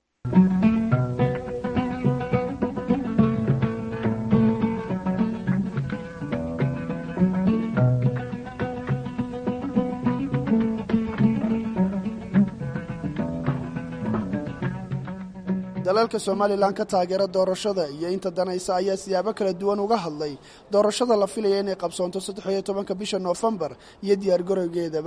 dalalka somalilan ka taageera doorashada iyo inta danaysa ayaa siyaabo kala duwan uga hadlay doorashada la filaya inay qabsoonto saddex iyo tobanka bisha noofembar iyo diyaargarowgeedaba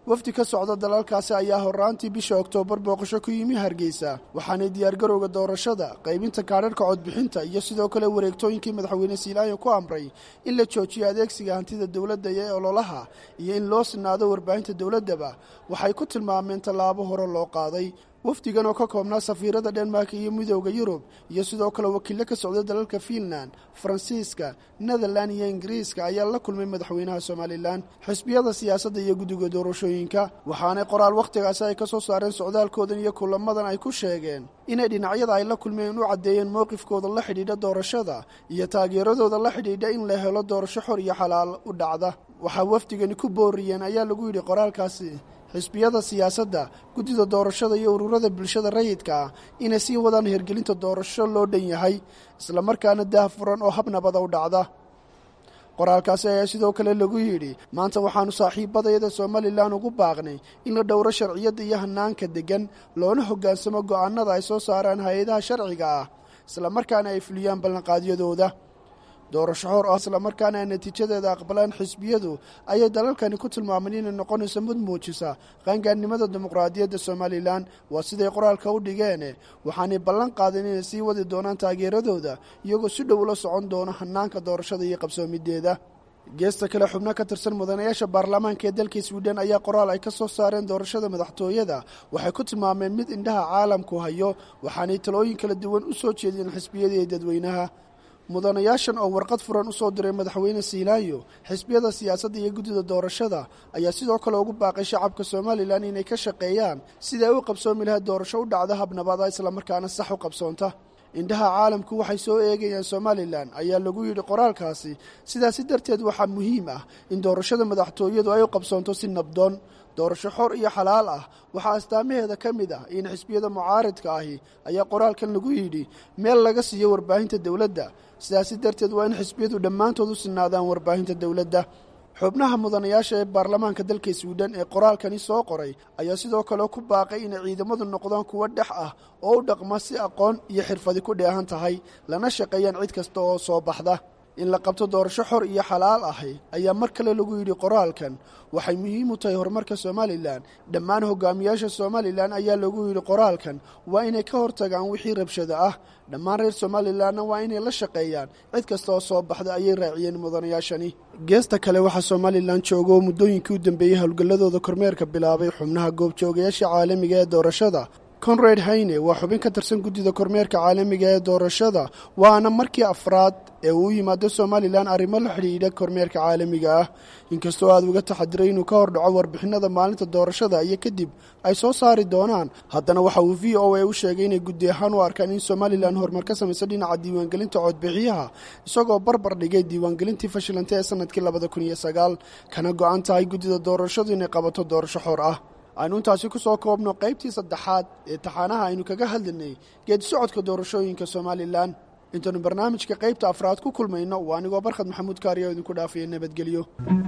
wafdi ka socda dalalkaasi ayaa horraantii bisha oktoobar booqasho ku yimi hargeysa waxaanay diyaargarowga doorashada qaybinta kaadharhka codbixinta iyo sidoo kale wareegtooyinkii madaxweyne siilaayo ku amray in la joojiyo adeegsiga hantida dowladda iyo ololaha iyo in loo sinaado warbaahinta dowladdaba waxay ku tilmaameen tallaabo hore loo qaaday wafdigan oo ka koobnaa safiirada dhenmark iyo midooda yurub iyo sidoo kale wakiillo ka socda dalalka fiinland faransiiska netherland iyo ingiriiska ayaa la kulmay madaxweynaha somalilan xisbiyada siyaasadda iyo guddiga doorashooyinka waxaanay qoraal wakhtigaasi ay ka soo saareen socdaalkoodan iyo kulamadan ay ku sheegeen inay dhinacyada ay la kulmeen u caddeeyeen mowqifkooda la xidhiidha doorashada iyo taageeradooda la xidhiidha in la helo doorasho xor iyo xalaal u dhacda waxaa wafdigani ku booriyeen ayaa lagu yidhi qoraalkaasi xisbiyada siyaasadda guddida doorashada iyo ururada bulshada rayidka ah inay sii wadaan hirgelinta doorasho loo dhan yahay islamarkaana daahfuran oo hab nabada u dhacda qoraalkaasi ayaa sidoo kale lagu yidhi maanta waxaannu saaxiibadayada somalilan ugu baaqnay in la dhowro sharciyadda iyo hanaanka deggan loona hoggaansamo go'aanada ay soo saaraan hay-adaha sharciga ah islamarkaana ay fuliyaan ballanqaadyadooda doorasho xor ah islamarkaana ay natiijadeeda aqbalaan xisbiyadu ayay dalalkani ku tilmaameen inay noqonayso mid muujisa qaangaarnimada dimuqraadiyadda somalilan waa siday qoraalka u dhigeene waxaanay ballan qaadeen inay sii wadi doonaan taageeradooda iyagoo si dhow ula socon doono hanaanka doorashada iyo qabsoomideeda geesta kale xubno ka tirsan mudanayaasha baarlamaanka ee dalka swiden ayaa qoraal ay ka soo saareen doorashada madaxtooyada waxay ku tilmaameen mid indhaha caalamku hayo waxaanay talooyin kala duwan u soo jeediyeen xisbiyada iyo dadweynaha mudanayaashan oo warqad furan u soo diray madaxweyne siilaayo xisbiyada siyaasadda iyo guddida doorashada ayaa sidoo kale ugu baaqay shacabka somalilan inay ka shaqeeyaan sidai ay u qabsoomi lahayd doorasho u dhacda habnabada islamarkaana sax u qabsoonta indhaha caalamku waxay soo eegayaan somalilan ayaa lagu yidhi qoraalkaasi sidaasi darteed waxaa muhiim ah in doorashada madaxtooyadu ay u qabsoonto si nabdoon doorasho xor iyo xalaal ah waxaa astaamaheeda ka mid ah in xisbiyada mucaaridka ahi ayaa qoraalkan lagu yidhi meel laga siiyo warbaahinta dowladda sidaasi darteed waa in xisbiyadu dhammaantood u sinaadaan warbaahinta dowladda xubnaha mudanayaasha ee baarlamaanka dalka swiden ee qoraalkani soo qoray ayaa sidoo kale ku baaqay inay ciidamadu noqdaan kuwo dhex ah oo u dhaqma si aqoon iyo xirfadi ku dheehan tahay lana shaqeeyaan cid kasta oo soo baxda in la qabto doorasho xor iyo xalaal ahi ayaa mar kale lagu yidhi qoraalkan waxay muhiim u tahay horumarka somalilan dhammaan hogaamiyaasha somalilan ayaa lagu yidhi qoraalkan waa inay ka hortagaan wixii rabshada ah dhammaan reer somalilanna waa inay la shaqeeyaan cid kasta oo soo baxda ayay raaciyeen mudanayaashani geesta kale waxaa somalilan jooga oo muddooyinkii u dambeeyey howlgalladooda kormeerka bilaabay xubnaha goobjoogayaasha caalamiga ee doorashada conrad hayne waa xubin ka tirsan guddida kormeerka caalamiga ee doorashada waana markii afraad ee uu u yimaado somalilan arrimo la xidhiidha kormeerka caalamiga ah inkastoo aad uga taxadiray inuu ka hor dhaco warbixinada maalinta doorashada iyo kadib ay soo saari doonaan haddana waxa uu v o a u sheegay inay guddi ahaan u arkaan in somalilan horumar ka samaysa dhinaca diiwaangelinta codbixiyaha isagoo barbar dhigay diiwaangelintii fashilantay ee sanadkii labada kun iyo sagaal kana go-an tahay guddida doorashadu inay qabato doorasho xor ah aynu intaasi ku soo koobno qaybtii saddexaad ee taxaanaha aynu kaga hadlinay geedi socodka doorashooyinka somalilan intaynu barnaamijka qaybta afraad ku kulmayno waa anigoo barkhad maxamuud kaariya oo idinku dhaafaya nabadgelyo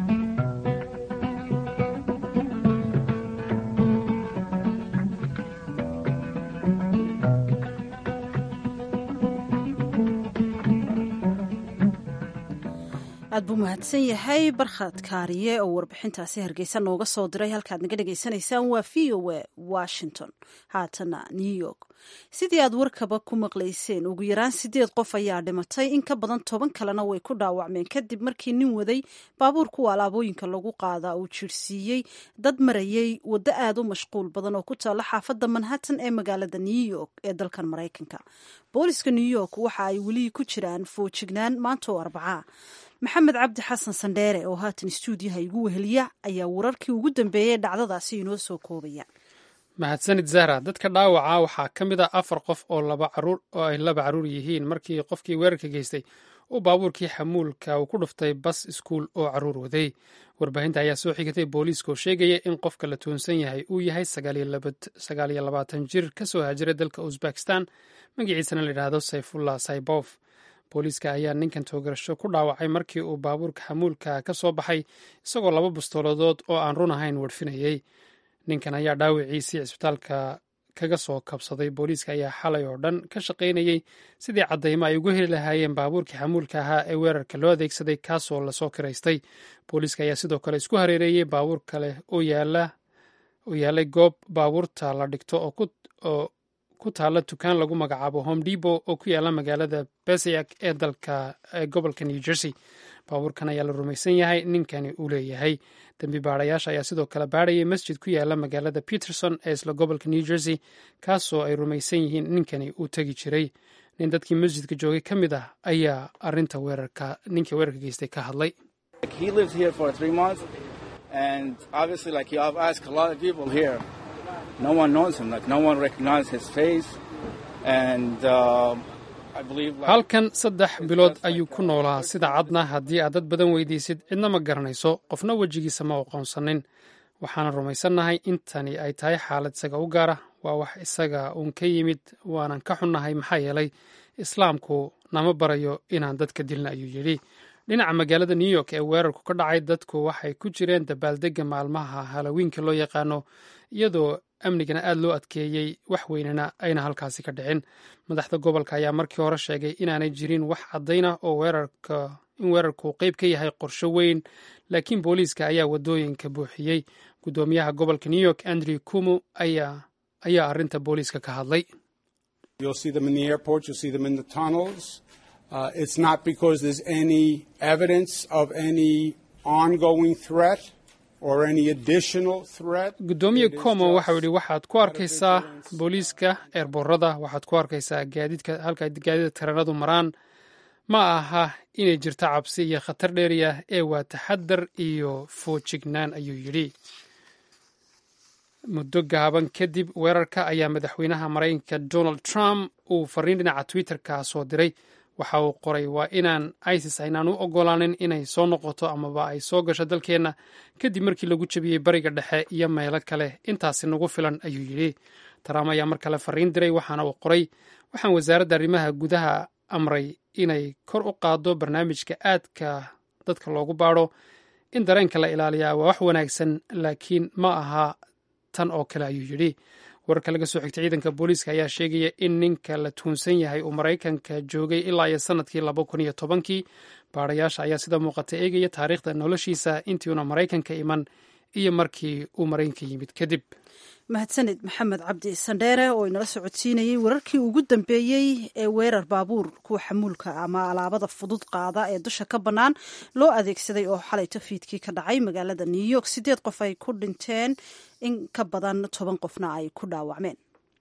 aad buu mahadsan yahay barkhad kaariye oo warbixintaasi hargeysa nooga soo diray halkaad naga dhagaysanaysaan waa v o a washington haatana new york sidii aad warkaba ku maqlayseen ugu yaraan sideed qof ayaa dhimatay in ka badan toban kalena way ku dhaawacmeen kadib markii nin waday baabuur kuwa alaabooyinka lagu qaadaa uu jirsiiyey dad marayay waddo aad u mashquul badan oo ku taalla xaafadda manhattan ee magaalada new york ee dalkan maraykanka booliska new york waxa ay weli ku jiraan foojignaan maanta oo arbacaa maxamed cabdi xasan sandheere oo haatan stuudiyaha igu weheliya ayaa wararkii ugu dambeeyey dhacdadaasi inoo soo koobaya mahadsanid zahra dadka dhaawaca waxaa ka mid ah afar qof oo oo ay laba caruur yihiin markii qofkii weerarka geystay uu baabuurkii xamuulka uu ku dhuftay bas iskuul oo caruur waday warbaahinta ayaa soo xigatay booliiska oo sheegaya in qofka la tuunsan yahay uu yahay sagaal iyo labaatan jir ka soo haajiray dalka uzbekistan magaciisana layidhaahdo sayfullah saybof booliiska ayaa ninkan toogarasho ku dhaawacay markii uu baabuurka xamuulka ka soo baxay isagoo laba bastooladood oo aan run ahayn wadhfinayey ninkan ayaa dhaawiciisii cisbitaalka kaga soo kabsaday booliiska ayaa xalay oo dhan ka shaqaynayey sidii caddaymo ay ugu heli lahaayeen baabuurkii xamuulka ahaa ee weerarka loo adeegsaday kaasoo lasoo kiraystay booliiska ayaa sidoo kale isku hareereeyey baabuur kale oo yaala oo yaalay goob baabuurta la dhigto oo ku taalla dukaan lagu magacaabo home debo oo ku yaalla magaalada besayak ee dalka gobolka new jersey baabuurkan ayaa la rumaysan yahay ninkani uu leeyahay dembi baarayaasha ayaa sidoo kale baarayay masjid ku yaalla magaalada peterson ee isla gobolka new jersey kaasoo ay rumaysan yihiin ninkani uu tegi jiray nin dadkii masjidka joogay ka mid ah ayaa arinta weerarka ninkii weerarka geystay ka hadlay halkan saddex bilood ayuu ku noolaa sida cadna haddii aad dad badan weydiisid cidna ma garanayso qofna wejigiisa ma aqoonsanin waxaana rumaysannahay intani ay tahay xaalad isaga u gaara waa wax isaga uun ka yimid waanan ka xunnahay maxaa yeelay islaamku nama barayo inaan dadka dilna ayuu yidhi dhinaca magaalada new york ee weerarku ka dhacay dadku waxay ku jireen dabaaldegga maalmaha halowiinka loo yaqaano iyadoo amnigana aada loo adkeeyey wax weynana ayna halkaasi ka dhicin madaxda gobolka ayaa markii hore sheegay inaanay jirin wax caddaynah oo weerarka in weerarku qeyb ka yahay qorsho weyn laakiin booliiska ayaa wadooyinka buuxiyey guddoomiyaha gobolka new york andrew kumo ayaa ayaa arrinta booliiska ka hadlay Uh, it's not because there's any evidence of any ongoing threat or any additional threat. guddoomiye como waxau yidhi waxaad ku arkaysaa booliiska eerboorada waxaad ku arkaysaa gaadiidka halka gaadiidka tareenadu maraan ma aha inay jirto cabsi iyo khatar dheeriah ee waa taxadar iyo foojignaan ayuu yidhi muddo gaaban kadib weerarka ayaa madaxweynaha maraykanka donald trump uu fariin dhinaca twitter-ka soo diray waxa uu qoray waa inaan isis aynaan u ogolaanin inay soo noqoto amaba ay soo gasho dalkeenna kadib markii lagu jebiyey bariga dhexe iyo meelo kale intaasi nagu filan ayuu yidhi trump ayaa mar kale fariin diray waxaana uu qoray waxaan wasaaradda arrimaha gudaha amray inay kor u qaaddo barnaamijka aadka dadka loogu baadho in dareenka la ilaaliyaa waa wax wanaagsan laakiin ma aha tan oo kale ayuu yidhi wararka laga soo xigtay ciidanka booliiska ayaa sheegaya in ninka la tuunsan yahay uu maraykanka joogay ilaa iyo sanadkii laba kun iyo tobankii baarayaasha ayaa sida muuqata eegaya taariikhda noloshiisa intiiuna maraykanka iman iyo markii uu maraykanka yimid kadib mahadsanid maxamed cabdi sandheere oo inala socodsiinayey wararkii ugu dambeeyey ee weerar baabuur kuwa xamuulka ama alaabada fudud qaada ee dusha ka bannaan loo adeegsaday oo xalay tafiidkii ka dhacay magaalada new york sideed qof ay ku dhinteen in ka badan toban qofna ay ku dhaawacmeen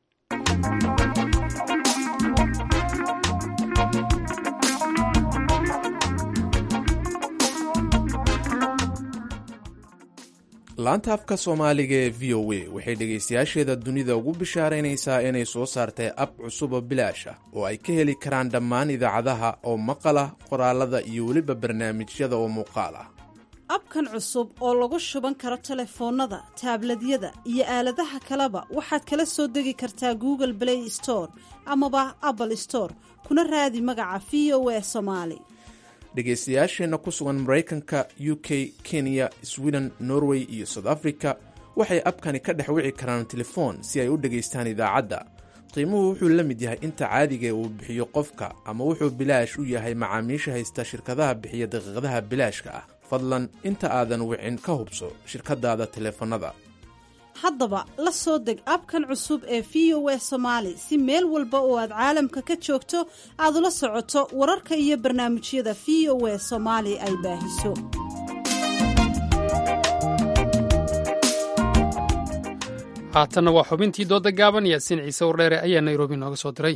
laanta afka soomaaliga ee v o a waxay dhegaystayaasheeda dunida ugu bishaaraynaysaa inay soo saartay ab cusub oo bilaash ah oo ay ka heli karaan dhammaan idaacadaha oo maqal ah qoraalada iyo weliba barnaamijyada oo muuqaal ah abkan cusub oo lagu shuban karo telefoonnada taabladyada iyo aaladaha kaleba waxaad kala soo degi kartaa google play store amaba apple store kuna raadi magaca v o a somaali dhegaystayaasheenna ku sugan maraykanka u k kenya sweden norway iyo south africa waxay abkani ka dhex wici karaan telefoon si ay u dhegaystaan idaacadda qiimuhu wuxuu la mid yahay inta caadigae uu bixiyo qofka ama wuxuu bilaash u yahay macaamiisha haysta shirkadaha bixiya daqiiqadaha bilaashka ah fadlan inta aadan wicin ka hubso shirkadaada teleefannada haddaba la soo deg abkan cusub ee v o a somaali si meel walba oo aad caalamka ka joogto aad ula socoto wararka iyo barnaamijyada v o a soomaali ay baahiso haatanna waa xubintii dooda gaaban yaasiin ciise wardheere ayaa nairobi nooga soo diray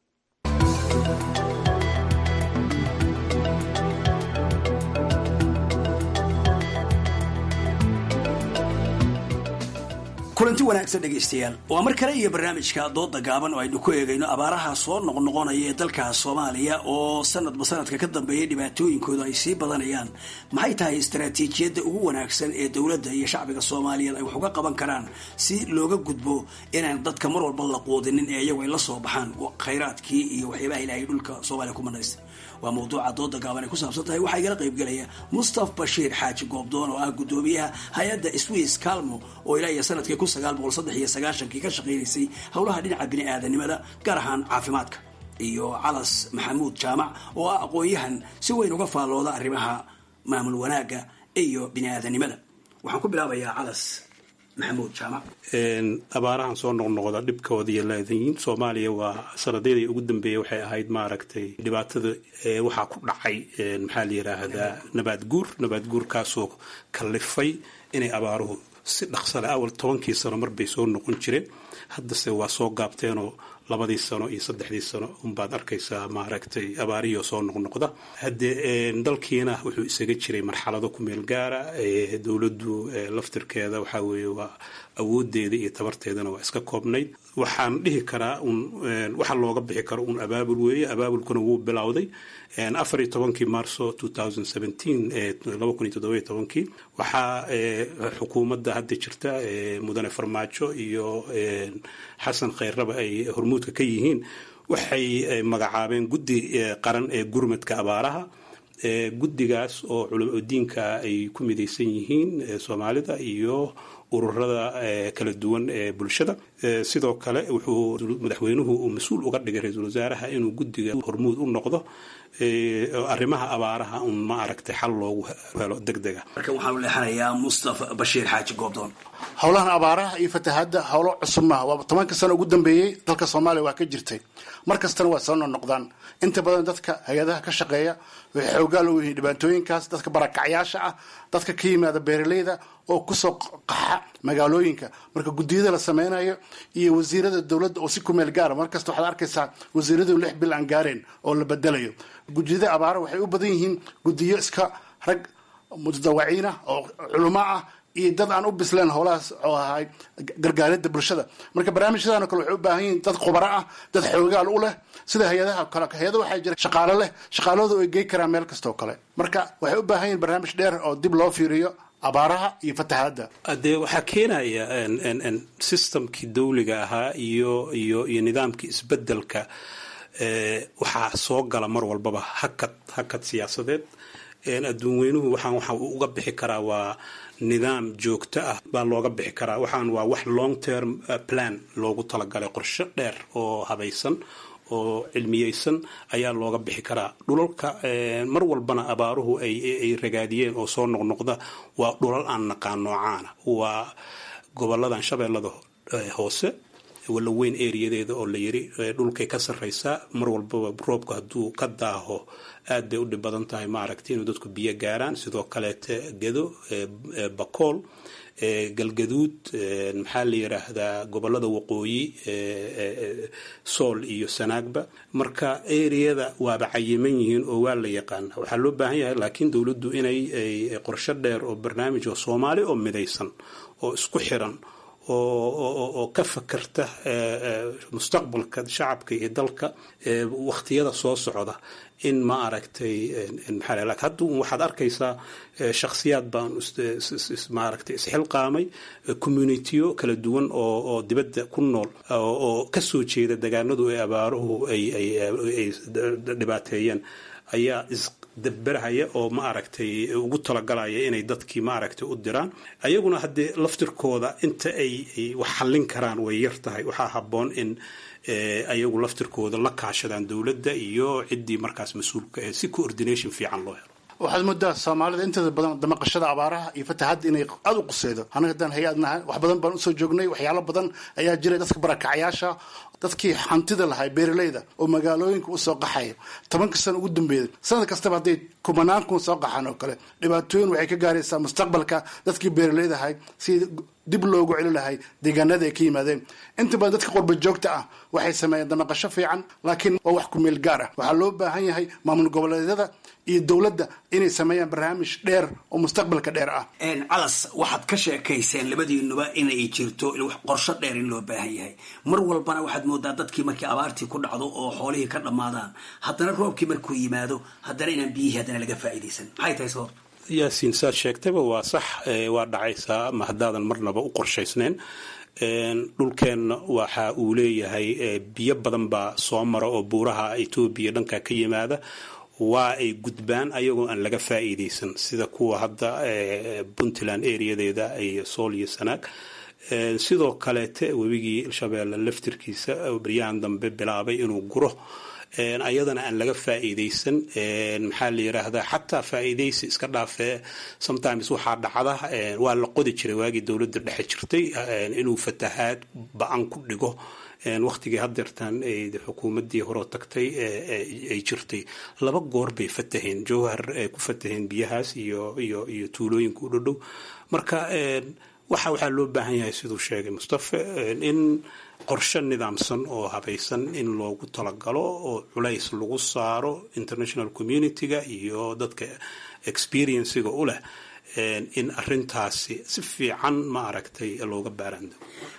kulanti wanaagsan dhegaystayaal waa mar kale iyo barnaamijka dooda gaaban oo aynu ku eegayno abaaraha soo noqnoqonaya ee dalka soomaaliya oo sanadba sanadka ka dambeeya dhibaatooyinkooda ay sii badanayaan maxay tahay istaraatiijiyadda ugu wanaagsan ee dowladda iyo shacbiga soomaaliyeed ay wax uga qaban karaan si looga gudbo inaan dadka mar walba la quudinin ee iyagu ay la soo baxaan khayraadkii iyo waxyaabaha ilaahay dhulka soomaaliya ku manaysta waa mawduuca dooda gaaban ay ku saabsan tahay waxaa igala qaybgelaya mustaf bashiir xaaji goobdoon oo ah guddoomiyaha hay-adda swiss calmo oo ilaa iyo sanadkii kun sagaal boqol saddex iyo sagaashankii ka shaqaynaysay howlaha dhinaca bini-aadanimada gaar ahaan caafimaadka iyo calas maxamuud jaamac oo ah aqoon-yahan si weyn uga faallooda arrimaha maamul wanaagga iyo bini-aadanimada waxaan ku bilaabayaa calas maxamuud jaamac abaarahan soo noqnoqda dhibkoodaiyo leedayiin soomaaliya waa sanadyadii ugu dambeeyey waxay ahayd maaragtay dhibaatada waxaa ku dhacay maxaa la yiraahdaa nabaad guur nabaad guurkaasoo kallifay inay abaaruhu si dhaqsale awal tobankii sano marbay soo noqon jireen haddase waa soo gaabteenoo labadii sano iyo saddexdii sano unbaad arkaysaa maaragtay abaarihii soo noqnoqda haddee dalkiina wuxuu isaga jiray marxalado ku meel gaara dowladdu laftirkeeda waxaa weeye waa awoodeeda iyo tabarteedana waa iska koobnayd waxaan dhihi karaa un waxa looga bixi karo un abaabul weeye abaabulkuna wuu bilowday afar iyo tobankii marso kii waxaa xukuumadda hadda jirta mudane farmaajo iyo xasan khayrraba ay hormuudka ka yihiin waxay magacaabeen guddi qaran ee gurmadka abaaraha guddigaas oo culamo diinka ay ku midaysan yihiin soomaalida iyo ururada kala duwan ee bulshada sidoo kale wuxuu madaxweynuhu uu mas-uul uga dhigay ra-iisul wasaaraha inuu guddiga hormuud u noqdo arrimaha abaaraha un ma aragtay xal loogu helo deg dega markan waxaan u leexanayaa mustafa bashiir xaaji goobdoon howlahan abaaraha iyo fatahaadda howlo cusub maaha waa tobanka sano ugu dambeeyey dalka soomaaliya waa ka jirtay mar kastana waa soo noqnoqdaan inta badan dadka hay-adaha ka shaqeeya waxay xoogaa loo yihiin dhibaatooyinkaas dadka barakacyaasha ah dadka ka yimaada beeraleyda oo kusoo qaxa magaalooyinka marka guddiyada la sameynayo iyo wasiirada dowladda oo si kumeel gaara markasta waxaad arkaysaa wasiiradu lix bil aan gaareen oo la bedelayo gudiyada abaara waxay u badan yihiin gudiyo iska rag mutadawaciinah oo culamo ah iyo dad aan u bisleen howlahaas oo ahay gargaaridda bulshada marka barnaamijyadan kale waxay u baahan yihiin dad khubaro ah dad xoogaal u leh sida hay-adaha kale hay-ada waxaa jira shaqaalo leh shaqaaloodu ay gey karaan meel kastoo kale marka waxay u baahan yihiin barnaamij dheer oo dib loo fiiriyo abaaraha iyo fatahaadda dee waxaa keenaya systemkii dawliga ahaa iyo iyo iyo nidaamkii isbedelka waxaa soo gala mar walbaba hakad hakad siyaasadeed adduun weynuhu waxaan waxa uu uga bixi karaa waa nidaam joogto ah baa looga bixi karaa waxaan waa wax long term plan loogu talagalay qorshe dheer oo habaysan oo cilmiyeysan ayaa looga bixi karaa dhulalka mar walbana abaaruhu ay ragaadiyeen oo soo noqnoqda waa dhulal aan naqaan noocaana waa goboladan shabeellada hoose walla weyn eriyadeeda oo la yiri dhulkay ka sarreysaa mar walbaba roobka hadduu ka daaho aad bay u dhib badan tahay maaragtay inuu dadku biyo gaaraan sidoo kaleete gedo bakool galgaduud maxaa la yiraahdaa gobolada waqooyi sool iyo sanaagba marka eriyada waaba cayiman yihiin oo waa la yaqaana waxaa loo baahan yahay laakiin dowladdu inay qorsho dheer oo barnaamij oo soomaali oo midaysan oo isku xiran oo ka fakarta mustaqbalka shacabka iyo dalka wakhtiyada soo socda in ma aragtay maxaa hadda waxaad arkaysaa shakhsiyaad baan maaragtay isxilqaamay communitiyo kala duwan oo oo dibadda ku nool oo ka soo jeeda degaanadu ay abaaruhu ay ay dhibaateeyeen ayaa isdaberhaya oo ma aragtay ugu talagalaya inay dadkii ma aragtay u diraan ayaguna haddee laftirkooda inta ay wax xallin karaan way yar tahay waxaa habboon in ayagu laftirkooda la kaashadaan dowladda iyo ciddii markaas mas-uulka ahayd si coordination fiican loo helo waxaad moodaa soomaalida inteeda badan damaqashada abaaraha iyo fatahadda inay aada u quseydo annaga haddaan hay-ad nahay wax badan baan usoo joognay waxyaalo badan ayaa jiray dadka barakacayaasha dadkii hantida lahay beeraleyda oo magaalooyinka usoo qaxaya tobanka sano ugu dambeeyay sanad kastaba hadday kumanaan kun soo qaxaan oo kale dhibaatooyin waxay ka gaaraysaa mustaqbalka dadkii beeraleyda ahay si dib loogu celi lahay deegaanada ay ka yimaadeen inta badan dadka qurba joogta ah waxay sameeyeen damaqasho fiican laakiin waa wax ku meel gaar ah waxaa loo baahan yahay maamul goboleedyada iyo dowladda inay sameeyaan barnaamij dheer oo mustaqbalka dheer ah calas waxaad ka sheekayseen labadiinuba inay jirto qorsho dheer in loo baahan yahay mar walbana waxaad moodaa dadkii markii abaartii ku dhacdo oo xoolihii ka dhammaadaan haddana roobkii markuu yimaado haddana inaan biyihii haddana laga faa'iidaysan maxay tahay sabab yaasiin saad sheegtayba waa sax waa dhacaysaa ma haddaadan marnaba u qorshaysnayn dhulkeenna waxa uu leeyahay biyo badan baa soo mara oo buuraha etoobiya dhanka ka yimaada waa ay gudbaan ayagoo aan laga faa'iidaysan sida kuwa hadda puntland areadeeda iyo sool iyo sanaag sidoo kaleete webigii shabeelle laftirkiisa baryahan dambe bilaabay inuu guro ayadana aan laga faa'iidaysan maxaa la yiraahdaa xataa faa'iidaysi iska dhaafee sometimes waxaa dhacda waa la qodi jiray waagii dowladda dhexe jirtay inuu fatahaad ba-an ku dhigo waqtigii hadeertaan xukuumadii horeo tagtay ay jirtay laba goor bay fataheen jowhar ay ku fataheen biyahaas iyo iyo iyo tuulooyinka u dhodhow marka waxa waxaa loo baahan yahay siduu sheegay mustafa in qorshe nidaamsan oo habaysan in loogu talagalo oo culays lagu saaro international community-ga iyo dadka experienciga u leh in arintaasi si fiican ma aragtay looga baarando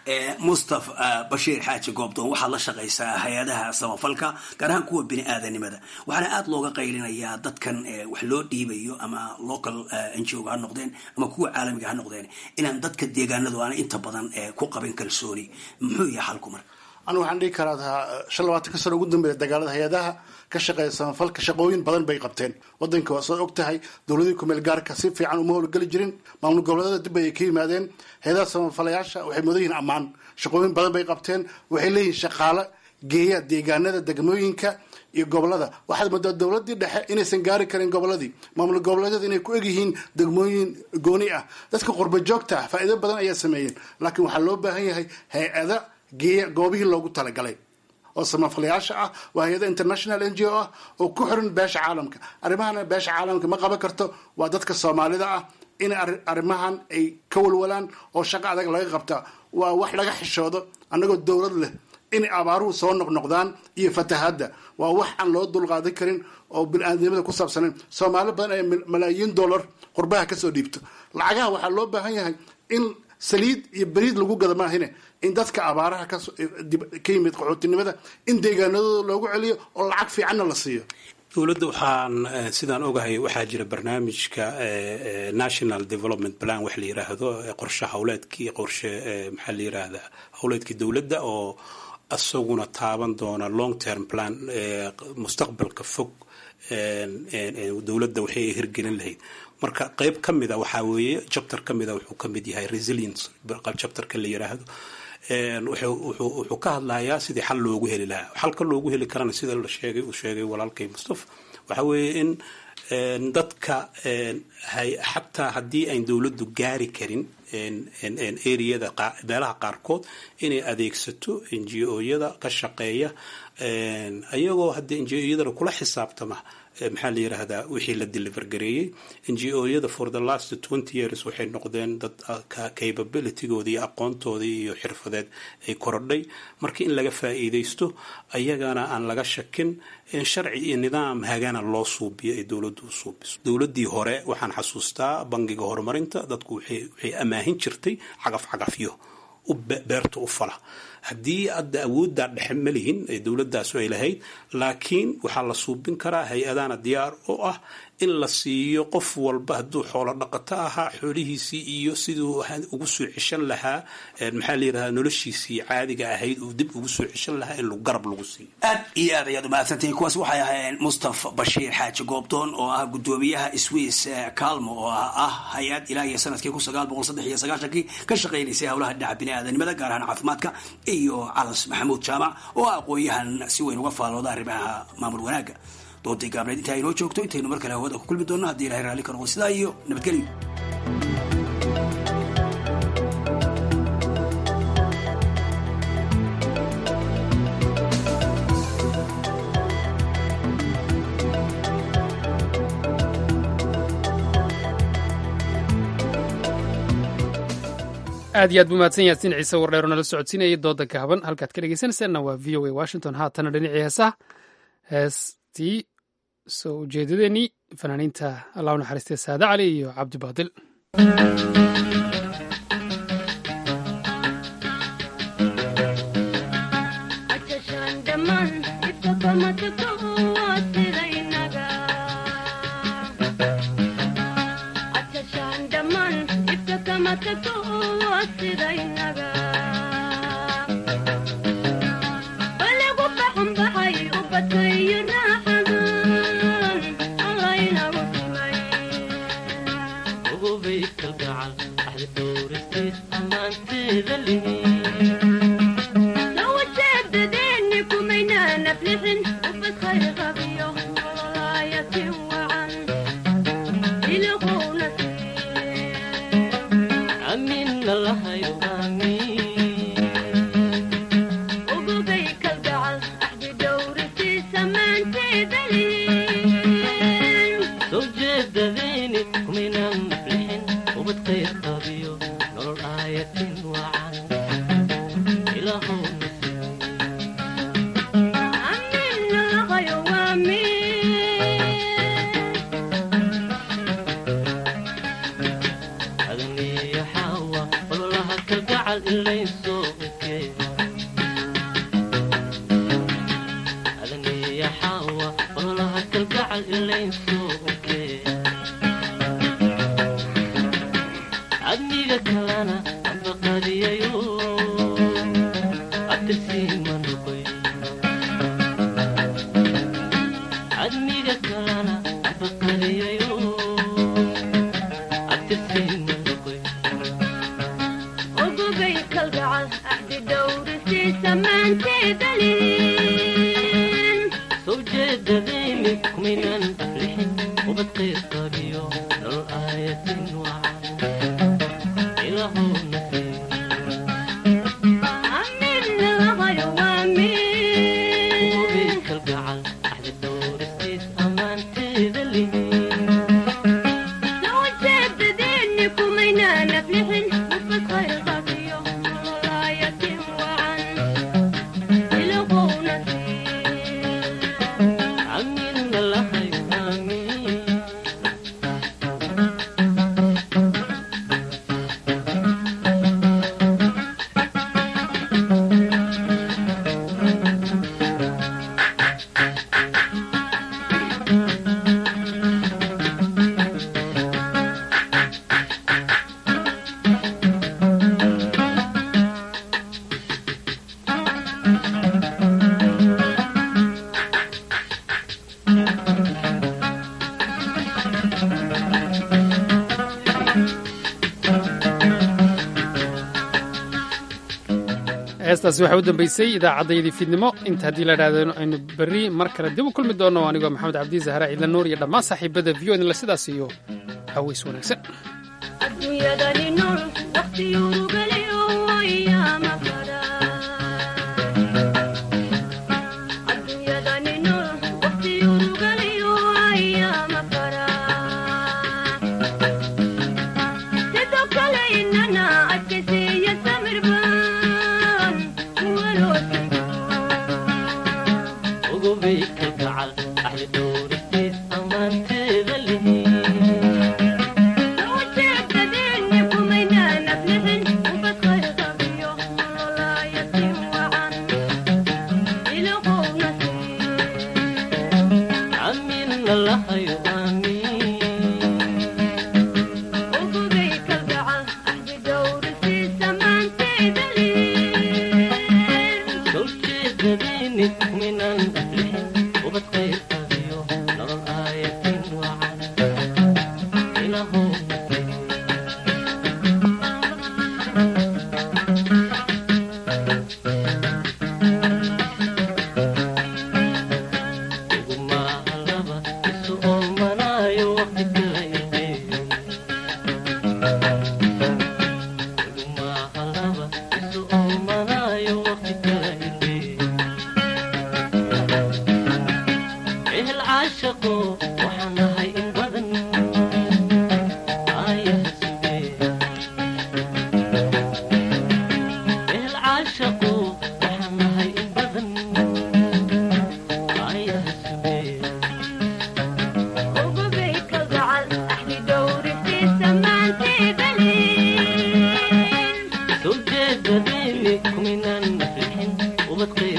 mustafa bashiir xaaji goobdoon waxaad la shaqaysaa hay-adaha samafalka gaar ahaan kuwa bini aadanimada waxaana aada looga qaylinayaa dadkan wax loo dhiibayo ama local n g o ha noqdeen ama kuwa caalamiga ha noqdeen inaan dadka deegaanadu aana inta badan ku qabin kalsooni muxuu yahay xalku marka anigu waxaan dhihi karaa shan labaatanka sano ugu dambeeya dagaalada hay-adaha ka shaqeeya samafalka shaqooyin badan bay qabteen wadanka waa soo og tahay dowladii kumeel gaarka si fiican uma howlgeli jirin maamul goboleedada dib ay ka yimaadeen hay-adaha samafalayaasha waxay mudan yihiin ammaan shaqooyin badan bay qabteen waxay leeyihiin shaqaale geeya deegaanada degmooyinka iyo gobolada waxaad moodaa dowladii dhexe inaysan gaari karin goboladii maamul goboleedyada inay ku egyihiin degmooyin gooni ah dadka qurba joogta ah faa'iido badan ayaa sameeyeen laakiin waxaa loo baahan yahay hay-ada geeya goobihii loogu talagalay oo samafalayaasha ah waa hay-ada international n g o ah oo ku xiran beesha caalamka arrimahana beesha caalamka ma qaban karto waa dadka soomaalida ah in arrimahan ay ka walwalaan oo shaqo adag laga qabta waa wax laga xishoodo annagoo dowlad leh inay abaaruhu soo noqnoqdaan iyo fatahadda waa wax aan loo dulqaadan karin oo bini-aadnimada ku saabsanayn soomaali badan ay malaayiin dollar qurbaha kasoo dhiibto lacagaha waxaa loo baahan yahay in saliid iyo beriid lagu gada maahine in dadka abaaraha ka yimid qaxootinimada in deegaanadooda loogu celiyo oo lacag fiicanna la siiyo dowladda waxaan sidaan ogahay waxaa jira barnaamijka national development plan wax la yiraahdo qorshe hawleedkii qorshe maxaa la yiraahdaa hawleedkii dowladda oo isaguna taaban doona long term plan mustaqbalka fog dowladda waxay hirgelin lahayd marka qeyb ka mida waxaa weeye chapter ka mida wuxuu ka mid yahay resilience chapterka la yiraahdo wuxuu ka hadlayaa sidii xal loogu heli lahaa xalka loogu heli karana sida la sheegay uu sheegay walaalkay mustafa waxa weeye in dadka xataa haddii ayn dowladdu gaari karin areada meelaha qaarkood inay adeegsato n g o-yada ka shaqeeya ayagoo haddii n g o-yadana kula xisaabtama maxaa la yiraahdaa wixii la deliver gareeyey n g o-yada for the last twenty years waxay noqdeen dad capabilitygoodii iyo aqoontoodii iyo xirfadeed ay korodhay marka in laga faa'iidaysto ayagana aan laga shakin sharci iyo nidaam hagana loo suubiyo ay dowladdu u suubiso dowladdii hore waxaan xasuustaa bangiga horumarinta dadku waxay amaahin jirtay cagaf cagafyo beerta u fala haddii hadda awooddaa dhexe ma lihin ee dowladaasu ay lahayd laakiin waxaa la suubin karaa hay-adana diyaar oo ah in la siiyo qof walba hadduu xoolo dhaqato ahaa xoolihiisii iyo siduu ugu soo ceshan lahaa maxaa la yirahdaa noloshiisii caadiga ahayd uu dib ugu soo ceshan lahaa in garab lagu siiyo aad iyo aad ayaad umahadsantihiin kuwaas waxay ahaayeen mustafa bashiir xaaji goobdoon oo ah gudoomiyaha swiss calmo oo ah hay-ad ilaa iyo sanadkii kun sagaal boqol saddex iyo sagaashankii ka shaqaynaysay howlaha dhinaca bini-aadanimada gaar ahaan caafimaadka iyo calas maxamuud jaamac oo ah aqoon-yahan si weyn uga faalooda arrimaha maamul wanaagga doontai gaabneed intaa inoo joogto intaynu mar kale hawada ku kulmi doonno haddii ilahay raalli ka noqdo sidaa iyo nabadgelyo aad iyo aad buu mahadsan yaasiin ciise wardheero nala socodsiinayay dooda gaaban halkaad ka dhegeysanaysaanna waa v o a washington haatana dhinacii heesaha heestii soo ujeedadeennii fanaaniinta allah u naxariistay saade cali iyo cabdi baadil Ugu bay kalgacal, axdi dhowristiis ammaanteeda heestaasi waxaa u dambeysay idaacaddayadii fiidnimo inta haddii la idhahdo aynu berri mar kale dib u kulmi doonno anigoo maxamed cabdi zahra ciidla nuur iyo dhammaan saaxiibada v o idinla sidaas iyo haweys wanaagsan ujeedadini kuminan naflixin ubadqay